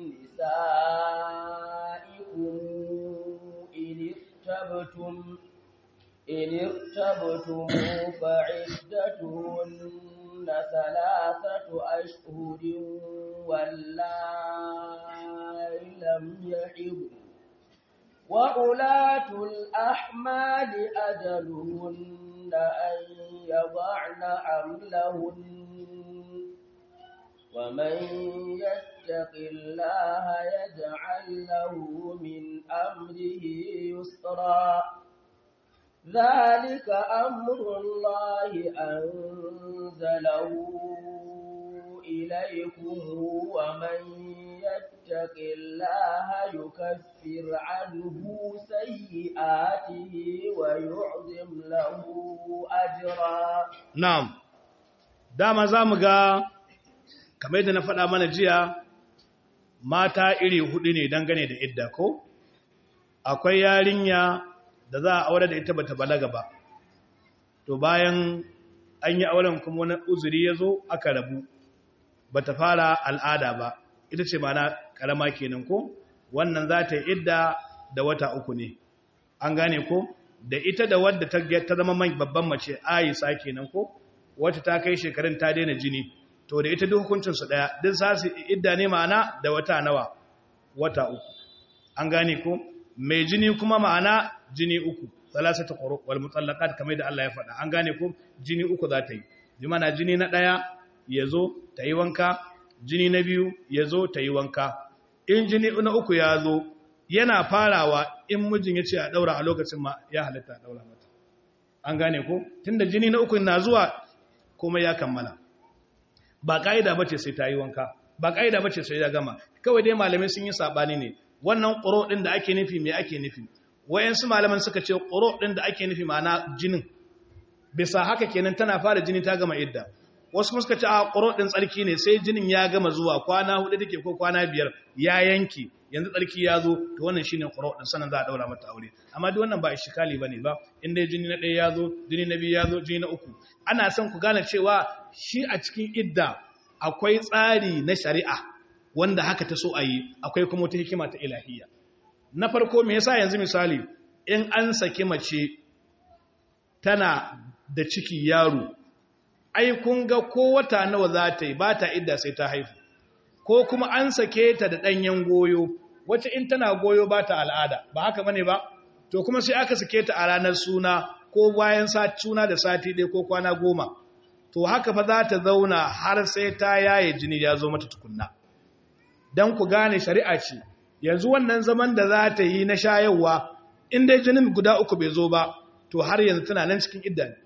Speaker 2: nisaikum in irtabtum in irtabtum fa'iddatuhunna thalathatu ashhurin wallahi lam yahid وأولاة الأحمال أجلهن أن يضعن حملهن ومن يتق الله يجعل له من أمره يسرا ذلك أمر الله أنزله إليكم ومن يتق الله يكفر عنه سيئاته ويعظم له أجرا
Speaker 1: na'am dama zamu ga kamar yadda na faɗa mana jiya mata iri hudu ne dangane da idda ko akwai yarinya da za a aure da ita bata balaga ba to bayan an yi auren kuma wani uzuri ya zo aka rabu bata fara al'ada ba ita ce mana karama kenan ko wannan za ta yi idda da wata uku ne an gane ko da ita da wadda ta ta zama man babban mace Aisha kenan ko wacce ta kai shekarun ta daina jini to da ita duk hukuncin su daya duk za su idda ne ma'ana da wata nawa wata uku an gane ko mai jini kuma ma'ana jini uku salasatu quru wal mutallaqat kamar da Allah ya faɗa an gane ko jini uku za ta yi bi mana jini na daya yazo ta yi wanka jini na biyu yazo ta yi wanka in jini na uku ya zo yana farawa in mijin ya ce a daura a lokacin ma ya halitta a daura mata an gane ko tunda jini na uku na zuwa kuma ya kammala ba ka'ida bace sai ta yi wanka ba ka'ida bace sai ya gama kawai dai malamai sun yi sabani ne wannan quro din da ake nufi me ake nufi wayansu malaman suka ce quro din da ake nufi ma'ana jinin bisa haka kenan tana fara jini ta gama idda wasu kuma suka ce a quro din tsarki ne sai jinin ya gama zuwa kwana hudu take ko kwana biyar ya yanki yanzu tsarki ya zo to wannan shine quro din sanan za a daura mata aure amma duk wannan ba ishkali bane ba in dai jini na ɗaya ya zo jini na biyu ya zo jini na uku ana son ku gane cewa shi a cikin idda akwai tsari na shari'a wanda haka ta so a yi akwai kuma wata hikima ta ilahiyya na farko me yasa yanzu misali in an saki mace tana da ciki yaro ai kun ga ko wata nawa za ta yi ba ta idda sai ta haifu ko kuma an sake ta da ɗanyen goyo wacce in tana goyo ba ta al'ada ba haka bane ba to kuma sai aka sake ta a ranar suna ko bayan suna da sati ɗaya ko kwana goma to haka fa za ta zauna har sai ta yaye jini ya zo mata tukunna don ku gane shari'a ce yanzu wannan zaman da za ta yi na shayarwa in dai jinin guda uku bai zo ba to har yanzu tana nan cikin idda ne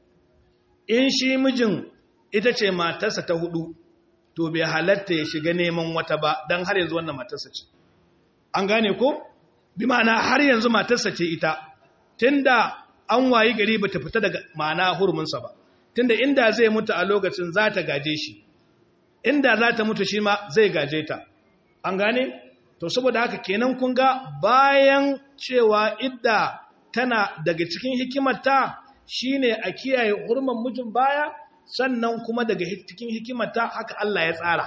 Speaker 1: in shi mijin ita ce matarsa ta hudu to bai halatta ya shiga neman wata ba don har yanzu wannan matarsa ce an gane ko bi ma'ana har yanzu matarsa ce ita tunda an wayi gari bata fita daga ma'ana huruminsa ba tunda inda zai mutu a lokacin za ta gaje shi inda za ta mutu shi ma zai gaje ta an gane to saboda haka kenan kun ga bayan cewa idda tana daga cikin hikimarta shine a kiyaye hurman mijin baya sannan kuma daga cikin hikimarta haka Allah ya tsara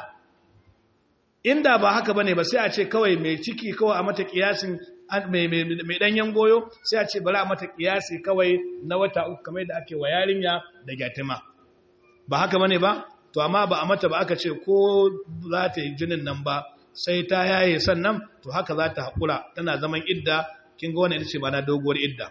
Speaker 1: inda ba haka bane ba sai a ce kawai mai ciki kawai a mata kiyasin mai danyen goyo sai a ce bari a mata kiyasi kawai na wata uku kamar da ake wa yarinya da gyatima ba haka bane ba to amma ba a mata ba aka ce ko za ta yi jinin nan ba sai ta yaye sannan to haka za ta haƙura tana zaman idda kin ga wannan ita ce ba na doguwar idda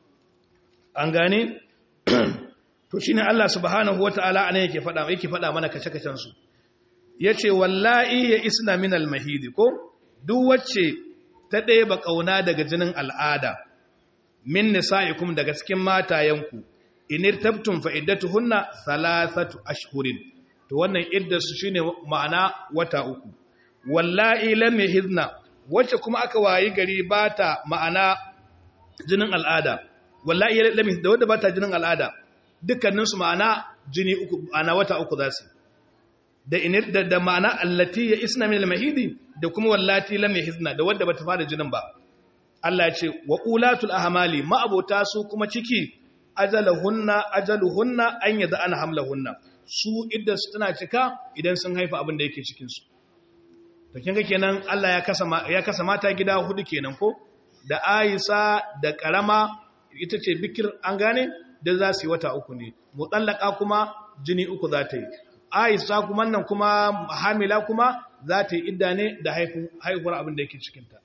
Speaker 1: an gane to shine Allah subhanahu wataala anan yake faɗa yake faɗa mana kace-kacen su yace wallahi ya isna min al-mahid ko duk wacce ta ɗeba ƙauna daga jinin al'ada min nisa'ikum daga cikin matayenku inir tabtum fa iddatuhunna thalathatu ashhurin to wannan iddarsu shine ma'ana wata uku wallahi lam yahidna wacce kuma aka wayi gari bata ma'ana jinin al'ada wallahi lam da wanda bata jinin al'ada dukkanin su ma'ana jini uku ana wata uku zasu da inir da, da ma'ana allati ya isna min al-mahidi da kuma wallati lam yahizna da wanda bata fara jinin ba Allah ya ce wa ulatul ahmali ma abota su kuma ciki ajaluhunna ajaluhunna an yada an hamlahunna su idda su tana cika idan sun haifa abin da yake cikin su to kinga kenan Allah ya kasa ya kasa mata gida hudu kenan ko da Aisha da karama ita ce bikir an gane da za su yi wata uku ne mutallaka kuma jini uku za ta yi Aisha kuma nan kuma hamila kuma za ta yi idda ne da haihuwar abin da yake cikinta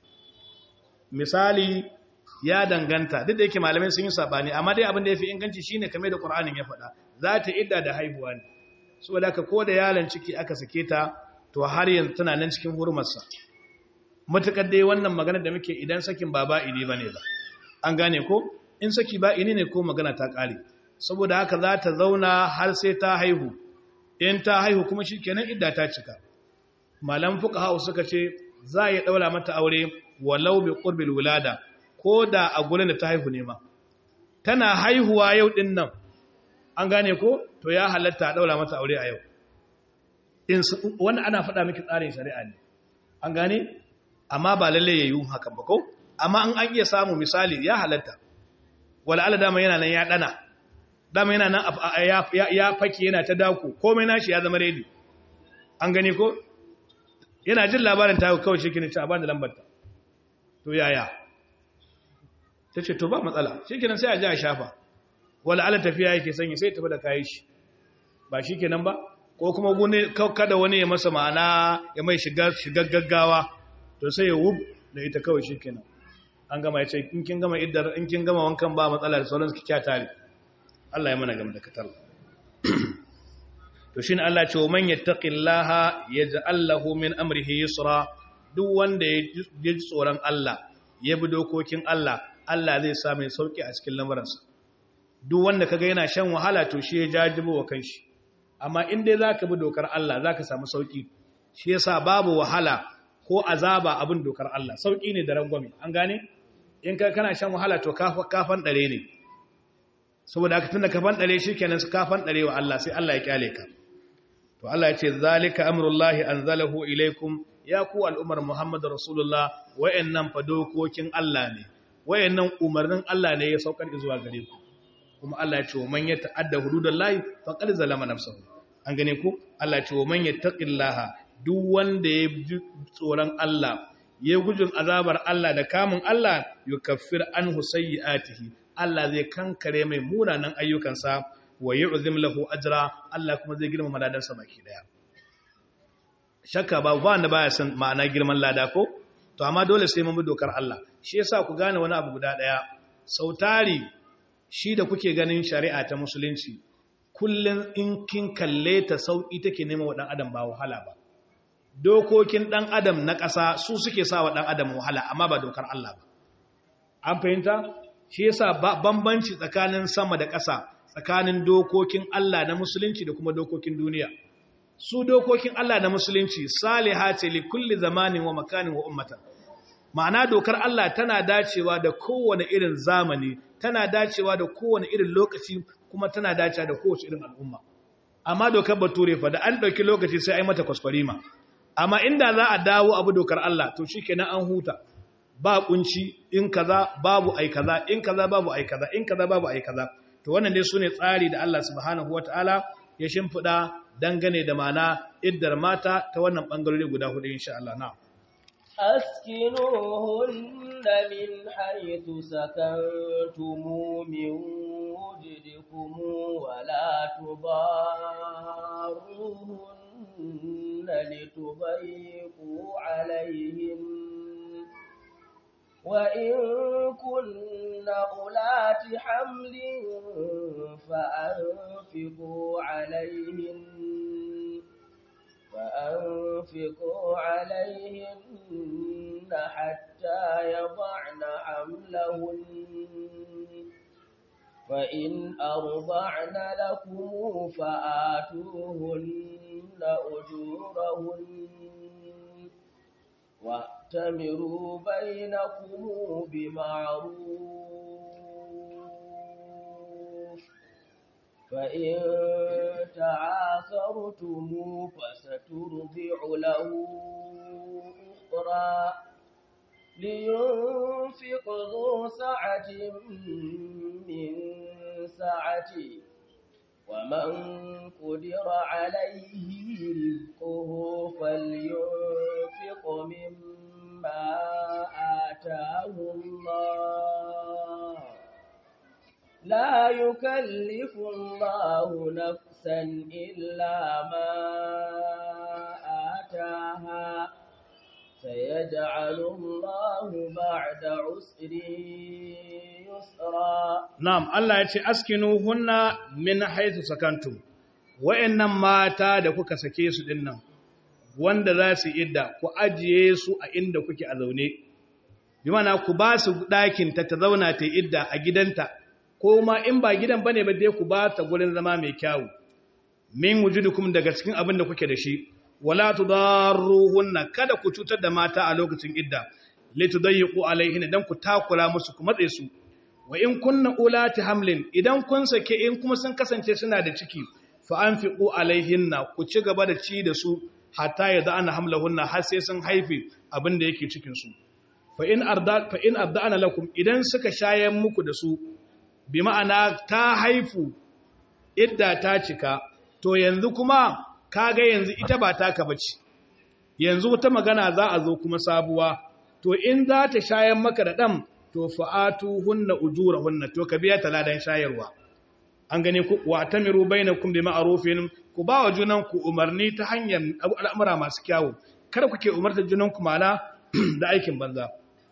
Speaker 1: misali ya danganta duk da yake malamai sun yi sabani amma dai abin da ya fi inganci shine kamar da Qur'anin ya faɗa za ta idda da haihuwa ne saboda haka ko da yaron ciki aka sake ta to har yanzu tana nan cikin hurmarsa matukar dai wannan magana da muke idan sakin ba ba'ini bane ba an gane ko in saki ba'ini ne ko magana ta kare saboda haka za ta zauna har sai ta haihu in ta haihu kuma shikenan idda ta cika malam fuqaha suka ce za ya daura mata aure walau bi qurbil wulada ko da a gurin da ta haihu ne ma tana haihuwa yau din nan an gane ko to ya halatta a daura mata aure a yau in wannan ana faɗa miki tsarin shari'a ne an gane amma ba lalle yayi hakan ba ko amma an an iya samu misali ya halatta wala ala dama yana nan ya dana dama yana nan ya fake yana ta dako komai nashi ya zama ready an gane ko yana jin labarin ta kawai shi kine ci a bani lambar ta to yaya ta ce to ba matsala shi kenan sai a ji a shafa wala ala tafiya yake sanyi sai tafi da kayi shi ba shi kenan ba ko kuma kada wani ya masa ma'ana ya mai shiga gaggawa to sai ya wub da ita kawai shi kenan an gama ya ce in kin gama iddar in kin gama wankan ba matsala da sauransu ki kya tare Allah ya mana gama da katar to shine Allah ce wa man yattaqillaha yaj'al lahu min amrihi yusra duk wanda ya ji tsoron Allah ya bi dokokin Allah Allah zai sa mai sauki a cikin lamarinsa duk wanda kaga yana shan wahala to shi ya jajibo wa kanshi amma in dai zaka bi dokar Allah zaka samu sauki shi yasa babu wahala ko azaba abin dokar Allah sauki ne da rangwame an gane in ka kana shan wahala to kafan dare ne saboda haka tunda kafan dare shikenan su kafan dare wa Allah sai Allah ya kyale ka to Allah ya ce zalika amrullahi anzalahu ilaikum ya ku al'ummar Muhammad rasulullah wayannan fa dokokin Allah ne wayannan umarnin Allah ne ya saukar zuwa gare ku kuma Allah ya ce wa man yata'adda hududallahi faqad zalama nafsahu an gane ku Allah ya ce wa man yattaqillaha duk wanda ya ji tsoron Allah ya gujin azabar Allah da kamun Allah yukaffir anhu sayyi'atihi Allah zai kankare mai munanan ayyukansa wa yu'zim lahu ajra Allah kuma zai girmama ladansa baki daya shakka ba ba wanda baya san ma'ana girman lada ko to amma dole sai mun bi dokar Allah shi yasa ku gane wani abu guda daya sautari shi da kuke ganin shari'a ta musulunci kullun in kin kalle ta sauki take nema wa dan adam ba wahala ba dokokin ɗan adam na ƙasa su suke sa wa ɗan adam wahala amma ba dokar Allah ba an fahimta shi yasa bambanci tsakanin sama da ƙasa tsakanin dokokin Allah na musulunci da kuma dokokin duniya su dokokin Allah na musulunci saliha ce li kulli zamanin wa makanin wa ummatan ma'ana dokar Allah tana dacewa da kowane irin zamani tana dacewa da kowane irin lokaci kuma tana dacewa da kowace irin al'umma amma dokar bature fa da an ɗauki lokaci sai ai mata kwaskwarima amma inda za a dawo abu dokar Allah to shi kenan an huta ba kunci in kaza babu ai kaza in kaza babu ai kaza in kaza babu ai kaza to wannan dai sune tsari da Allah subhanahu wataala ya shimfida dangane da mana iddar mata ta wannan bangarori guda hudu insha Allah na
Speaker 2: أسكنوهن من حيث سكنتم من وجدكم ولا تضاروهن لتضيقوا عليهم وإن كن أولات حمل فأنفقوا عليهن فأنفقوا عليهن حتى يضعن حملهن فإن أرضعن لكم فآتوهن أجورهن واعتمروا بينكم بمعروف فإن تعاثرتم فسترضع له أخرى لينفق ذو سعة من سعته ومن قدر عليه رزقه فلينفق مما آتاه الله لا يكلف الله نفسا إلا ما آتاها سيجعل الله بعد عسر يسرا
Speaker 1: na'am Allah ya ce askinuhunna min haythu sakantum wa'annan mata da kuka sake su dinnan wanda za su idda ku ajiye su a inda kuke a zaune bi mana ku ba su ɗakin ta ta zauna ta idda a gidanta ko ma in ba gidan bane ba dai ku ba ta gurin zama mai kyawu min wujudukum daga cikin abin da kuke da shi wala tudarruhunna kada ku cutar da mata a lokacin idda litudayyiqu alaihin dan ku takura musu ku matse su wa in kunna ulati hamlin idan kun sake in kuma sun kasance suna da ciki fa anfiqu alaihinna ku ci gaba da ci da su hatta yadda ana hamlahunna har sai sun haife abin da yake cikin su fa in arda fa in arda'ana lakum idan suka shayen muku da su bi ma'ana ta haifu idda ta cika to yanzu kuma kaga yanzu ita ba taka bace yanzu wata magana za a zo kuma sabuwa to in za ta shayen maka da ɗan to fa'atu hunna ujura hunna to ka biya taladan shayarwa an gane ku wa tamiru bainakum bi ma'rufin ku ba wa junan ku umarni ta hanyar al'amura masu kyawu kada ku ke umarta junan ku mana da aikin banza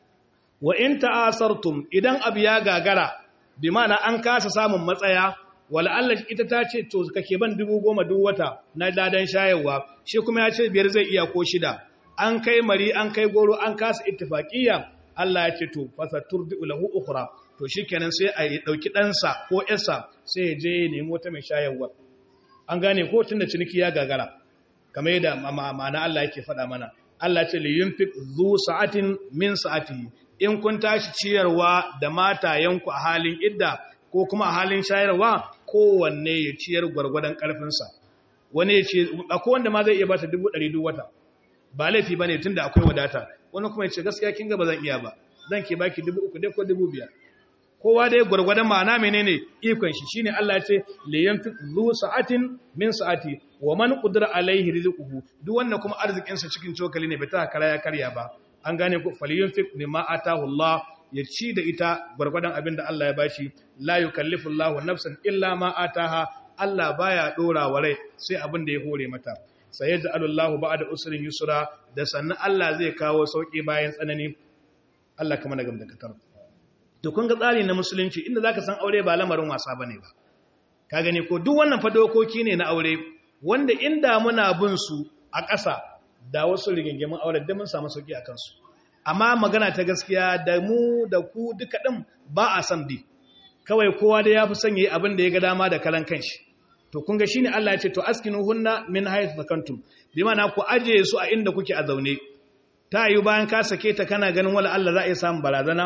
Speaker 1: wa in ta'asartum idan abu ya gagara bi ma'ana an kasa samun matsaya wala Allah ita ta ce to kake ban dubu goma duk wata na dadan shayarwa shi kuma ya ce biyar zai iya ko shida an kai mari an kai goro an kasa ittifaqiyya Allah ya ce to fasaturdu lahu ukhra to shikenan sai a dauki ɗansa ko yarsa sai ya je ya nemi wata mai shayarwa an gane ko tunda ciniki ya gagara kamar yadda ma'ana Allah yake faɗa mana Allah ce li yunfiq zu sa'atin min sa'atihi in kun tashi ciyarwa da matayenku a halin idda ko kuma a halin shayarwa kowanne ya ciyar gwargwadon ƙarfinsa wani ya ce akwai wanda ma zai iya bata dubu ɗari duk wata ba laifi ba ne tun da akwai wadata wani kuma ya ce gaskiya kin ga ba zan iya ba zan ke baki dubu uku dai ko dubu biyar kowa dai gwargwadon ma'ana menene ikon shi shine Allah ya ce li yanfiq zu sa'atin min sa'ati wa man qadara alaihi rizquhu duk wannan kuma arzikin sa cikin cokali ne bai ta kara ya karya ba an gane ku falyunfiq mimma atahu Allah ya ci da ita gwargwadon abin da Allah ya bashi la yukallifu Allahu nafsan illa ma ataha Allah baya dora wa rai sai abin da ya hore mata sayaj'alu Allahu ba'da usrin yusra da sannan Allah zai kawo sauki bayan tsanani Allah kuma na gamda katar to kun ga tsari na musulunci inda zaka san aure ba lamarin wasa bane ba ka gani ko duk wannan fa dokoki ne na aure wanda inda muna bin su a ƙasa da wasu rigingimin aure da mun samu sauki akan su amma magana ta gaskiya da mu da ku duka ɗin ba a san bi kawai kowa da ya fi son yi abin da ya ga dama da kalan kanshi to kun ga shine Allah ya ce to askinu hunna min haythu sakantum bi mana ku aje su a inda kuke a zaune ta yi bayan ka sake ta kana ganin wala Allah za a yi samun barazana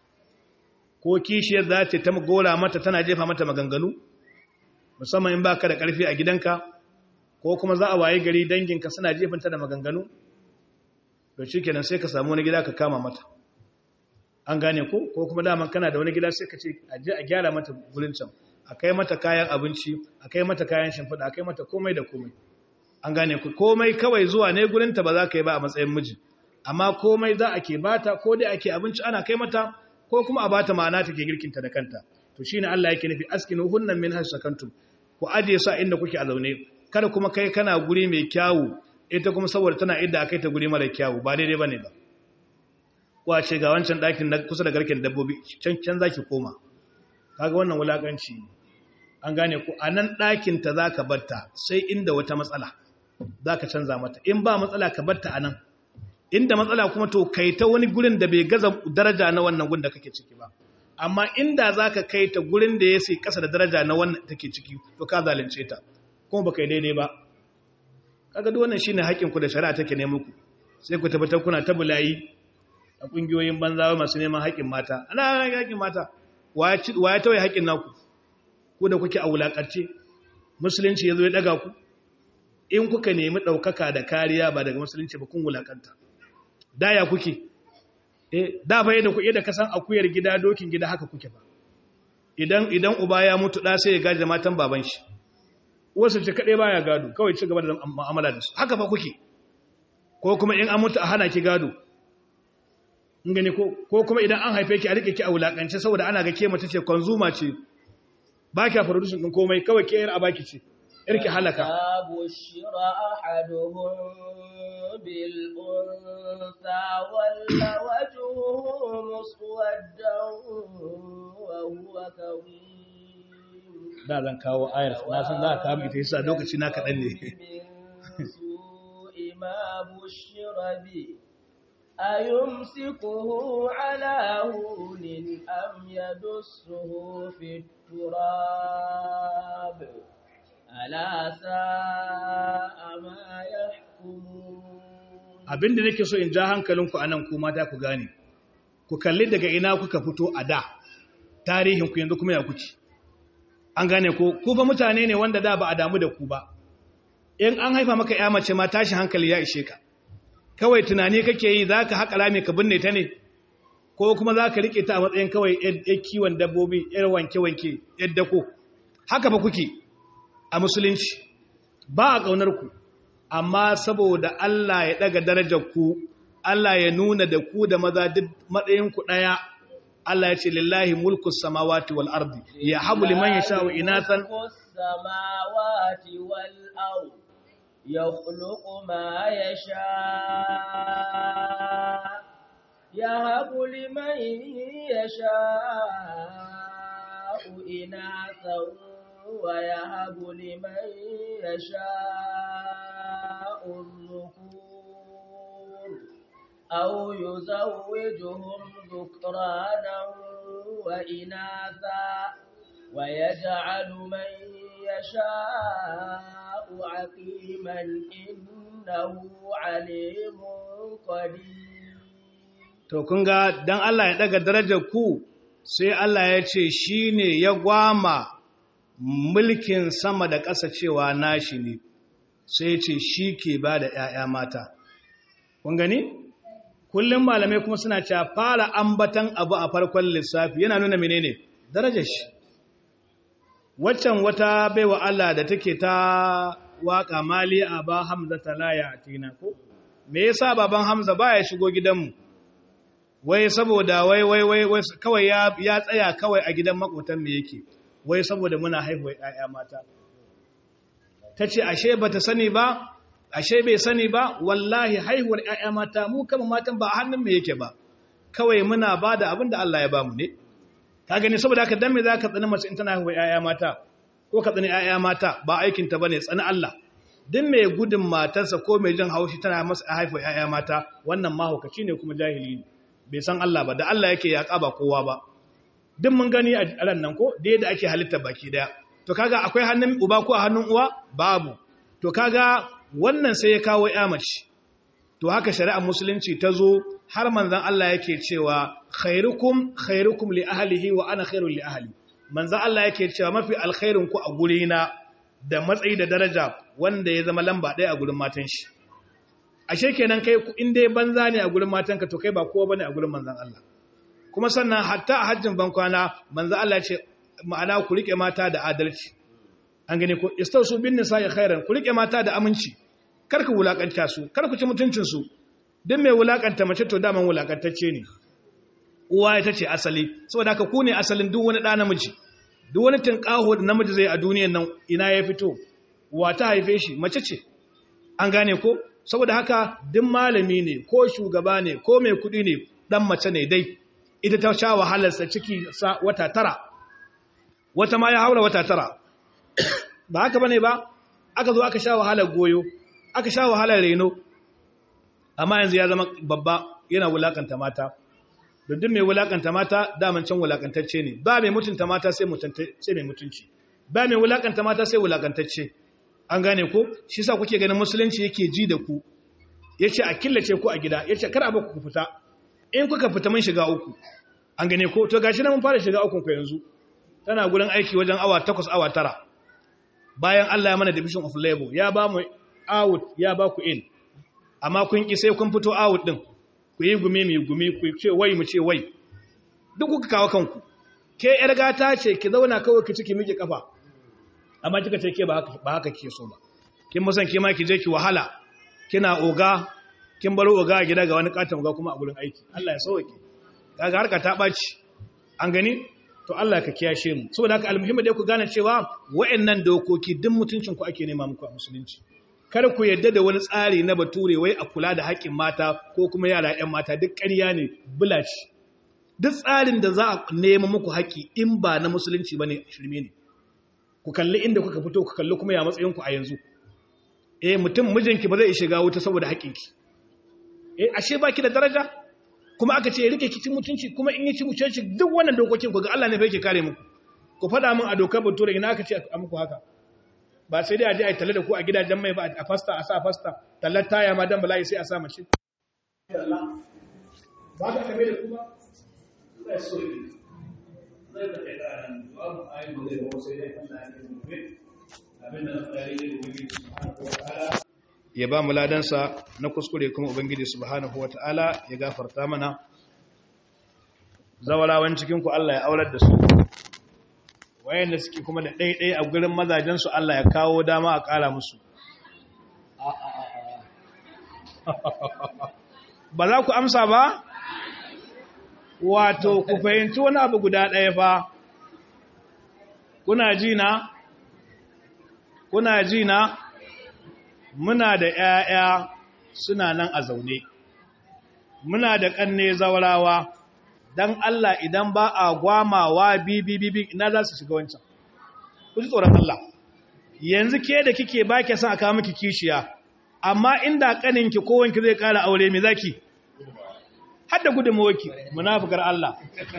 Speaker 1: ko kishiyar za ta ta gora mata tana jefa mata maganganu musamman in baka da karfi a gidanka ko kuma za a waye gari danginka suna jefanta da maganganu to shi kenan sai ka samu wani gida ka kama mata an gane ko ko kuma daman kana da wani gida sai ka ce a je a gyara mata gurin can a kai mata kayan abinci a kai mata kayan shimfiɗa a kai mata komai da komai an gane ku komai kawai zuwa ne gurinta ba za ka yi ba a matsayin miji amma komai za a ke bata ko dai ake abinci ana kai mata ko kuma a bata ma'ana take girkinta da kanta to shine Allah yake nufi askinu hunnan min hasakantum ku ajiye su a inda kuke a zaune kada kuma kai kana guri mai kyawu ita kuma saboda tana idda akai ta guri mara kyawu ba daidai bane ba wace ga wancan ɗakin na kusa da garken dabbobi can can zaki koma kaga wannan wulakanci an gane ku anan ɗakin ta zaka barta sai inda wata matsala zaka canza mata in ba matsala ka barta anan inda matsala kuma to kai ta wani gurin da bai gaza daraja na wannan gun da kake ciki ba amma inda zaka kai ta gurin da ya sai kasa da daraja na wannan take ciki to ka zalunce ta kuma baka yi daidai ba kaga duk wannan shine haƙƙin ku da shari'a take ne muku sai ku tabbatar kuna ta bulayi a kungiyoyin banzawa masu neman haƙƙin mata ana haƙƙin mata wa ya tawaye haƙƙin naku ku da kuke a wulaƙarce musulunci yazo ya daga ku in kuka nemi ɗaukaka da kariya ba daga musulunci ba kun wulaƙanta daya kuke eh da fa yadda ku yadda kasan akuyar gida dokin gida haka kuke ba idan idan uba ya mutu da sai ya gaje matan baban shi wasu ce kaɗai baya gado kawai ci gaba da ma'amala da su haka fa kuke ko kuma in an mutu a hana ki gado in gani ko kuma idan an haife ki a rike ki a wulakance saboda ana ga ke mace ce konzuma ce ba ki a production ɗin komai kawai ke yar a baki ce yar ki halaka
Speaker 2: bushira ahaduhum bil unsa walla wajhuhu muswaddan wa huwa kawim
Speaker 1: da zan kawo ayar na san za ka kawo ita yasa lokaci na kaɗan ne
Speaker 2: من سوء ما بشر به أيمسكه على هون أم يدسه في التراب ألا ساء ما يحكمون
Speaker 1: abinda nake so in ja hankalinku anan ku mata ku gane ku kalli daga ina kuka fito a da tarihin ku yanzu kuma ya kuke an gane ko ku fa mutane ne wanda da ba a damu da ku ba in an haifa maka ya mace ma tashi hankali ya ishe ka kawai tunani kake yi zaka haƙa rami ka binne ta ne ko kuma zaka rike ta a matsayin kawai yar kiwon dabbobi yar wanke wanke yar dako haka ba kuke a musulunci ba a kaunar ku amma saboda Allah ya daga darajar ku Allah ya nuna da ku da maza duk matsayin ku daya Allah ya ce lillahi mulku samawati wal ardi ya habu liman yasha'u inathan
Speaker 2: ملك السماوات والأرض يخلق ما يشاء يهب لمن يشاء إناثا ويهب لمن يشاء الذكور أو يزوجهم ذكرانا وإناثا ويجعل من يشاء عقيما إنه عليم قدير
Speaker 1: To kun ga dan Allah ya daga darajar ku sai Allah ya ce shine ya gwama mulkin sama da ƙasa cewa nashi ne sai ya ce shi ke ba da ‘ya'ya mata. Kun gani? Kullum malamai kuma suna cewa fara ambatan abu a farkon lissafi yana nuna menene darajar shi. Waccan wata baiwa Allah da take ta waka mali a ba Hamza ta laya a tina ko? Me yasa baban Hamza baya shigo gidanmu? wai saboda wai wai wai wai kawai ya ya tsaya kawai a gidan makotan me yake wai saboda muna haihuwa ƴaƴa mata tace ashe bata sani ba ashe bai sani ba wallahi haihuwar ƴaƴa mata mu kama matan ba a hannun me yake ba kawai muna bada abin da Allah ya bamu ne ka gani saboda haka dan me zaka tsani mace in tana haihuwa ƴaƴa mata ko ka tsani ƴaƴa mata ba aikin ta bane tsani Allah duk mai gudun matarsa ko mai jin haushi tana masa haihuwa ƴaƴa mata wannan mahaukaci ne kuma jahili ne bai san Allah ba da Allah yake yaƙa ba kowa ba duk mun gani a ran nan ko da yadda ake halitta baki daya to kaga akwai hannun uba ko a hannun uwa babu to kaga wannan sai ya kawo ya mace to haka shari'ar musulunci ta zo har manzon Allah yake cewa khairukum khairukum li ahlihi wa ana khairul li ahli manzon Allah yake cewa mafi alkhairin ku a gurina da matsayi da daraja wanda ya zama lamba ɗaya a gurin matan shi ashe kenan kai in dai banza ne a gurin matanka to kai ba kowa bane a gurin manzon Allah kuma sannan hatta a hajjin bankwana manzon Allah ya ce ma'ana ku rike mata da adalci an gane ko istausu bin nisa'i khairan ku rike mata da aminci kar ku wulakanta su kar ku ci mutuncin su duk mai wulakanta mace to daman wulakantacce ne uwa ita ce asali saboda haka ku ne asalin duk wani ɗa namiji duk wani tinkaho da namiji zai a duniyan nan ina ya fito uwa ta haife shi mace ce an gane ko saboda haka duk malami ne ko shugaba ne ko mai kudi ne dan mace ne dai ita ta sha wahalarsa ciki sa wata tara wata ma ya haura wata tara ba haka bane ba aka zo aka sha wahalar goyo aka sha wahalar reno amma yanzu ya zama babba yana wulakanta mata duk mai wulakanta mata daman can wulakantacce ne ba mai mutunta mata sai mai mutunci ba mai wulakanta mata sai wulakantacce an gane ko shi sa kuke ganin musulunci yake ji da ku yace a killace ku a gida yace kar a ba ku fita in kuka fita mun shiga uku an gane ko to gashi na mun fara shiga ukun ku yanzu tana gurin aiki wajen awa 8 awa 9 bayan Allah ya mana division of labor ya ba mu out ya ba ku in amma kun ki sai kun fito out din ku yi gumi mai gumi ku ce wai mu ce wai duk kuka kawo kanku ke yar gata ce ki zauna kawai ki ciki miki kafa amma kika ce ke ba haka ba haka ke so ba kin musan ke ma ki je ki wahala kina oga kin baro oga a gida ga wani katon oga kuma a gurin aiki Allah ya sauke kaga harka ta baci an gani to Allah ka kiyashe mu saboda haka almuhimmi dai ku gane cewa wayannan dokoki duk mutuncin ku ake nema muku a musulunci kar ku yadda da wani tsari na bature wai a kula da haƙƙin mata ko kuma yara ƴan mata duk ƙarya ne bulaci duk tsarin da za a nema muku haƙƙi in ba na musulunci bane shirme ne ku kalli inda kuka fito ku kalli kuma ya matsayinku a yanzu eh mutum mijinki ba zai shiga wuta saboda haƙinki eh ashe baki da daraja kuma aka ce rike kicin mutunci kuma in yi ci mutunci duk wannan dokokin ku ga Allah ne fa yake kare muku ku faɗa min a dokar bature ina aka ce a muku haka ba sai dai a je a yi tale da ku a gidajen mai ba a fasta a sa fasta tallar taya ma dan bala'i sai a sa mace ba ka kame da ku ba zai so yi zai da kai da nan babu ayi ba zai ba sai dai Allah ya yi mu abinda na tsari ne ubangiji subhanahu wataala ya ba mu ladansa na kuskure kuma ubangiji subhanahu wataala ya gafarta mana zawarawan cikin ku Allah ya aurar da su wayanda suke kuma da ɗaiɗai a gurin mazajensu Allah ya kawo dama a ƙara musu ba za ku amsa ba wato ku fahimci wani abu guda ɗaya fa kuna ji na kuna ji na muna da ‘ya'ya suna nan a zaune muna da ƙanne zaurawa don Allah idan ba a gwamawa bibi ina za su shiga wancan. Ku ji tsoron Allah. Yanzu ke da kike ba ke son a kawo miki kishiya, amma inda ƙaninki ko wanki zai ƙara aure mai zaki? Hadda gudunmawaki, munafukar Allah.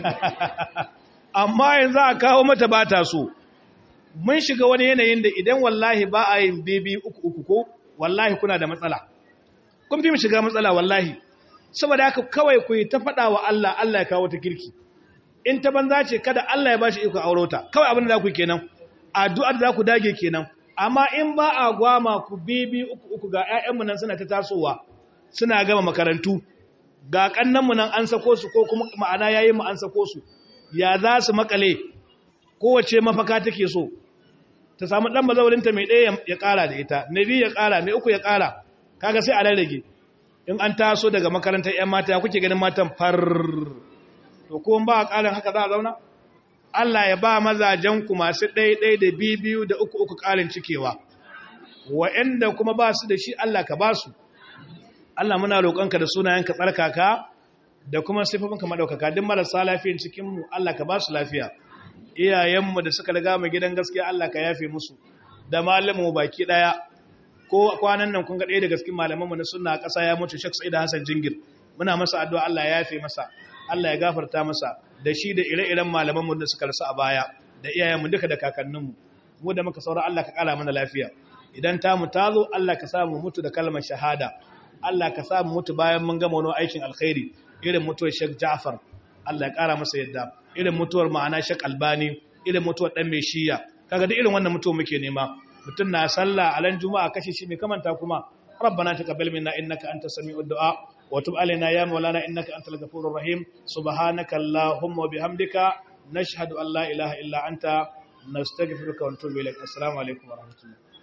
Speaker 1: Amma yanzu a kawo mata ba ta so. Mun shiga wani yanayin da idan wallahi ba a yin bibi uku uku ko, wallahi kuna da matsala. Kun fi mu shiga matsala wallahi. saboda haka kawai ku yi ta faɗa wa Allah Allah ya kawo ta kirki in ta banza ce kada Allah ya bashi iko aurota kawai abin da za ku kenan addu'ar za ku dage kenan amma in ba a gwama ku bibi uku uku ga ƴaƴanmu nan suna ta tasowa suna gama makarantu ga kannanmu nan an sako su ko kuma ma'ana yayi mu an sako su ya za su makale kowace mafaka take so ta samu dan mazaurinta mai ɗaya ya ƙara da ita na biyu ya ƙara mai uku ya ƙara kaga sai a rarrage in an taso daga makarantar 'yan mata kuke ganin matan far to kuma ba a ƙarin haka za a zauna Allah ya ba mazajenku masu ɗaiɗai da biyu da uku uku ƙarin cikewa wa'anda kuma ba su da shi Allah ka ba su Allah muna roƙonka da sunayenka tsarkaka da kuma sifofinka maɗaukaka duk marasa lafiyan cikinmu Allah ka ba su lafiya iyayenmu da suka riga mu gidan gaskiya Allah ka yafe musu da malamu baki ɗaya ko kwanan nan kun ga ɗaya daga cikin malamanmu na sunna a ƙasa ya mutu Sheikh Sa'id Hassan Jingir muna masa addu'a Allah ya yafe masa Allah ya gafarta masa da shi da ire-iren malamanmu da suka rasu a baya da iyayenmu duka da kakanninmu mu da muka saura Allah ka ƙara mana lafiya idan ta mu tazo Allah ka samu mutu da kalmar shahada Allah ka samu mutu bayan mun gama wani aikin alkhairi irin mutuwar Sheikh Ja'far Allah ya ƙara masa yadda irin mutuwar ma'ana Sheikh Albani irin mutuwar dan mai shiya kaga duk irin wannan mutuwa muke nema mutum na sallah a ran juma'a kashe shi mai kamanta kuma rabbana taqabbal minna innaka antas sami'ud du'a wa tub alaina ya maulana innaka antal ghafurur rahim subhanaka allahumma wa bihamdika nashhadu an la ilaha illa anta nastaghfiruka wa natubu ilaik assalamu alaikum wa rahmatullahi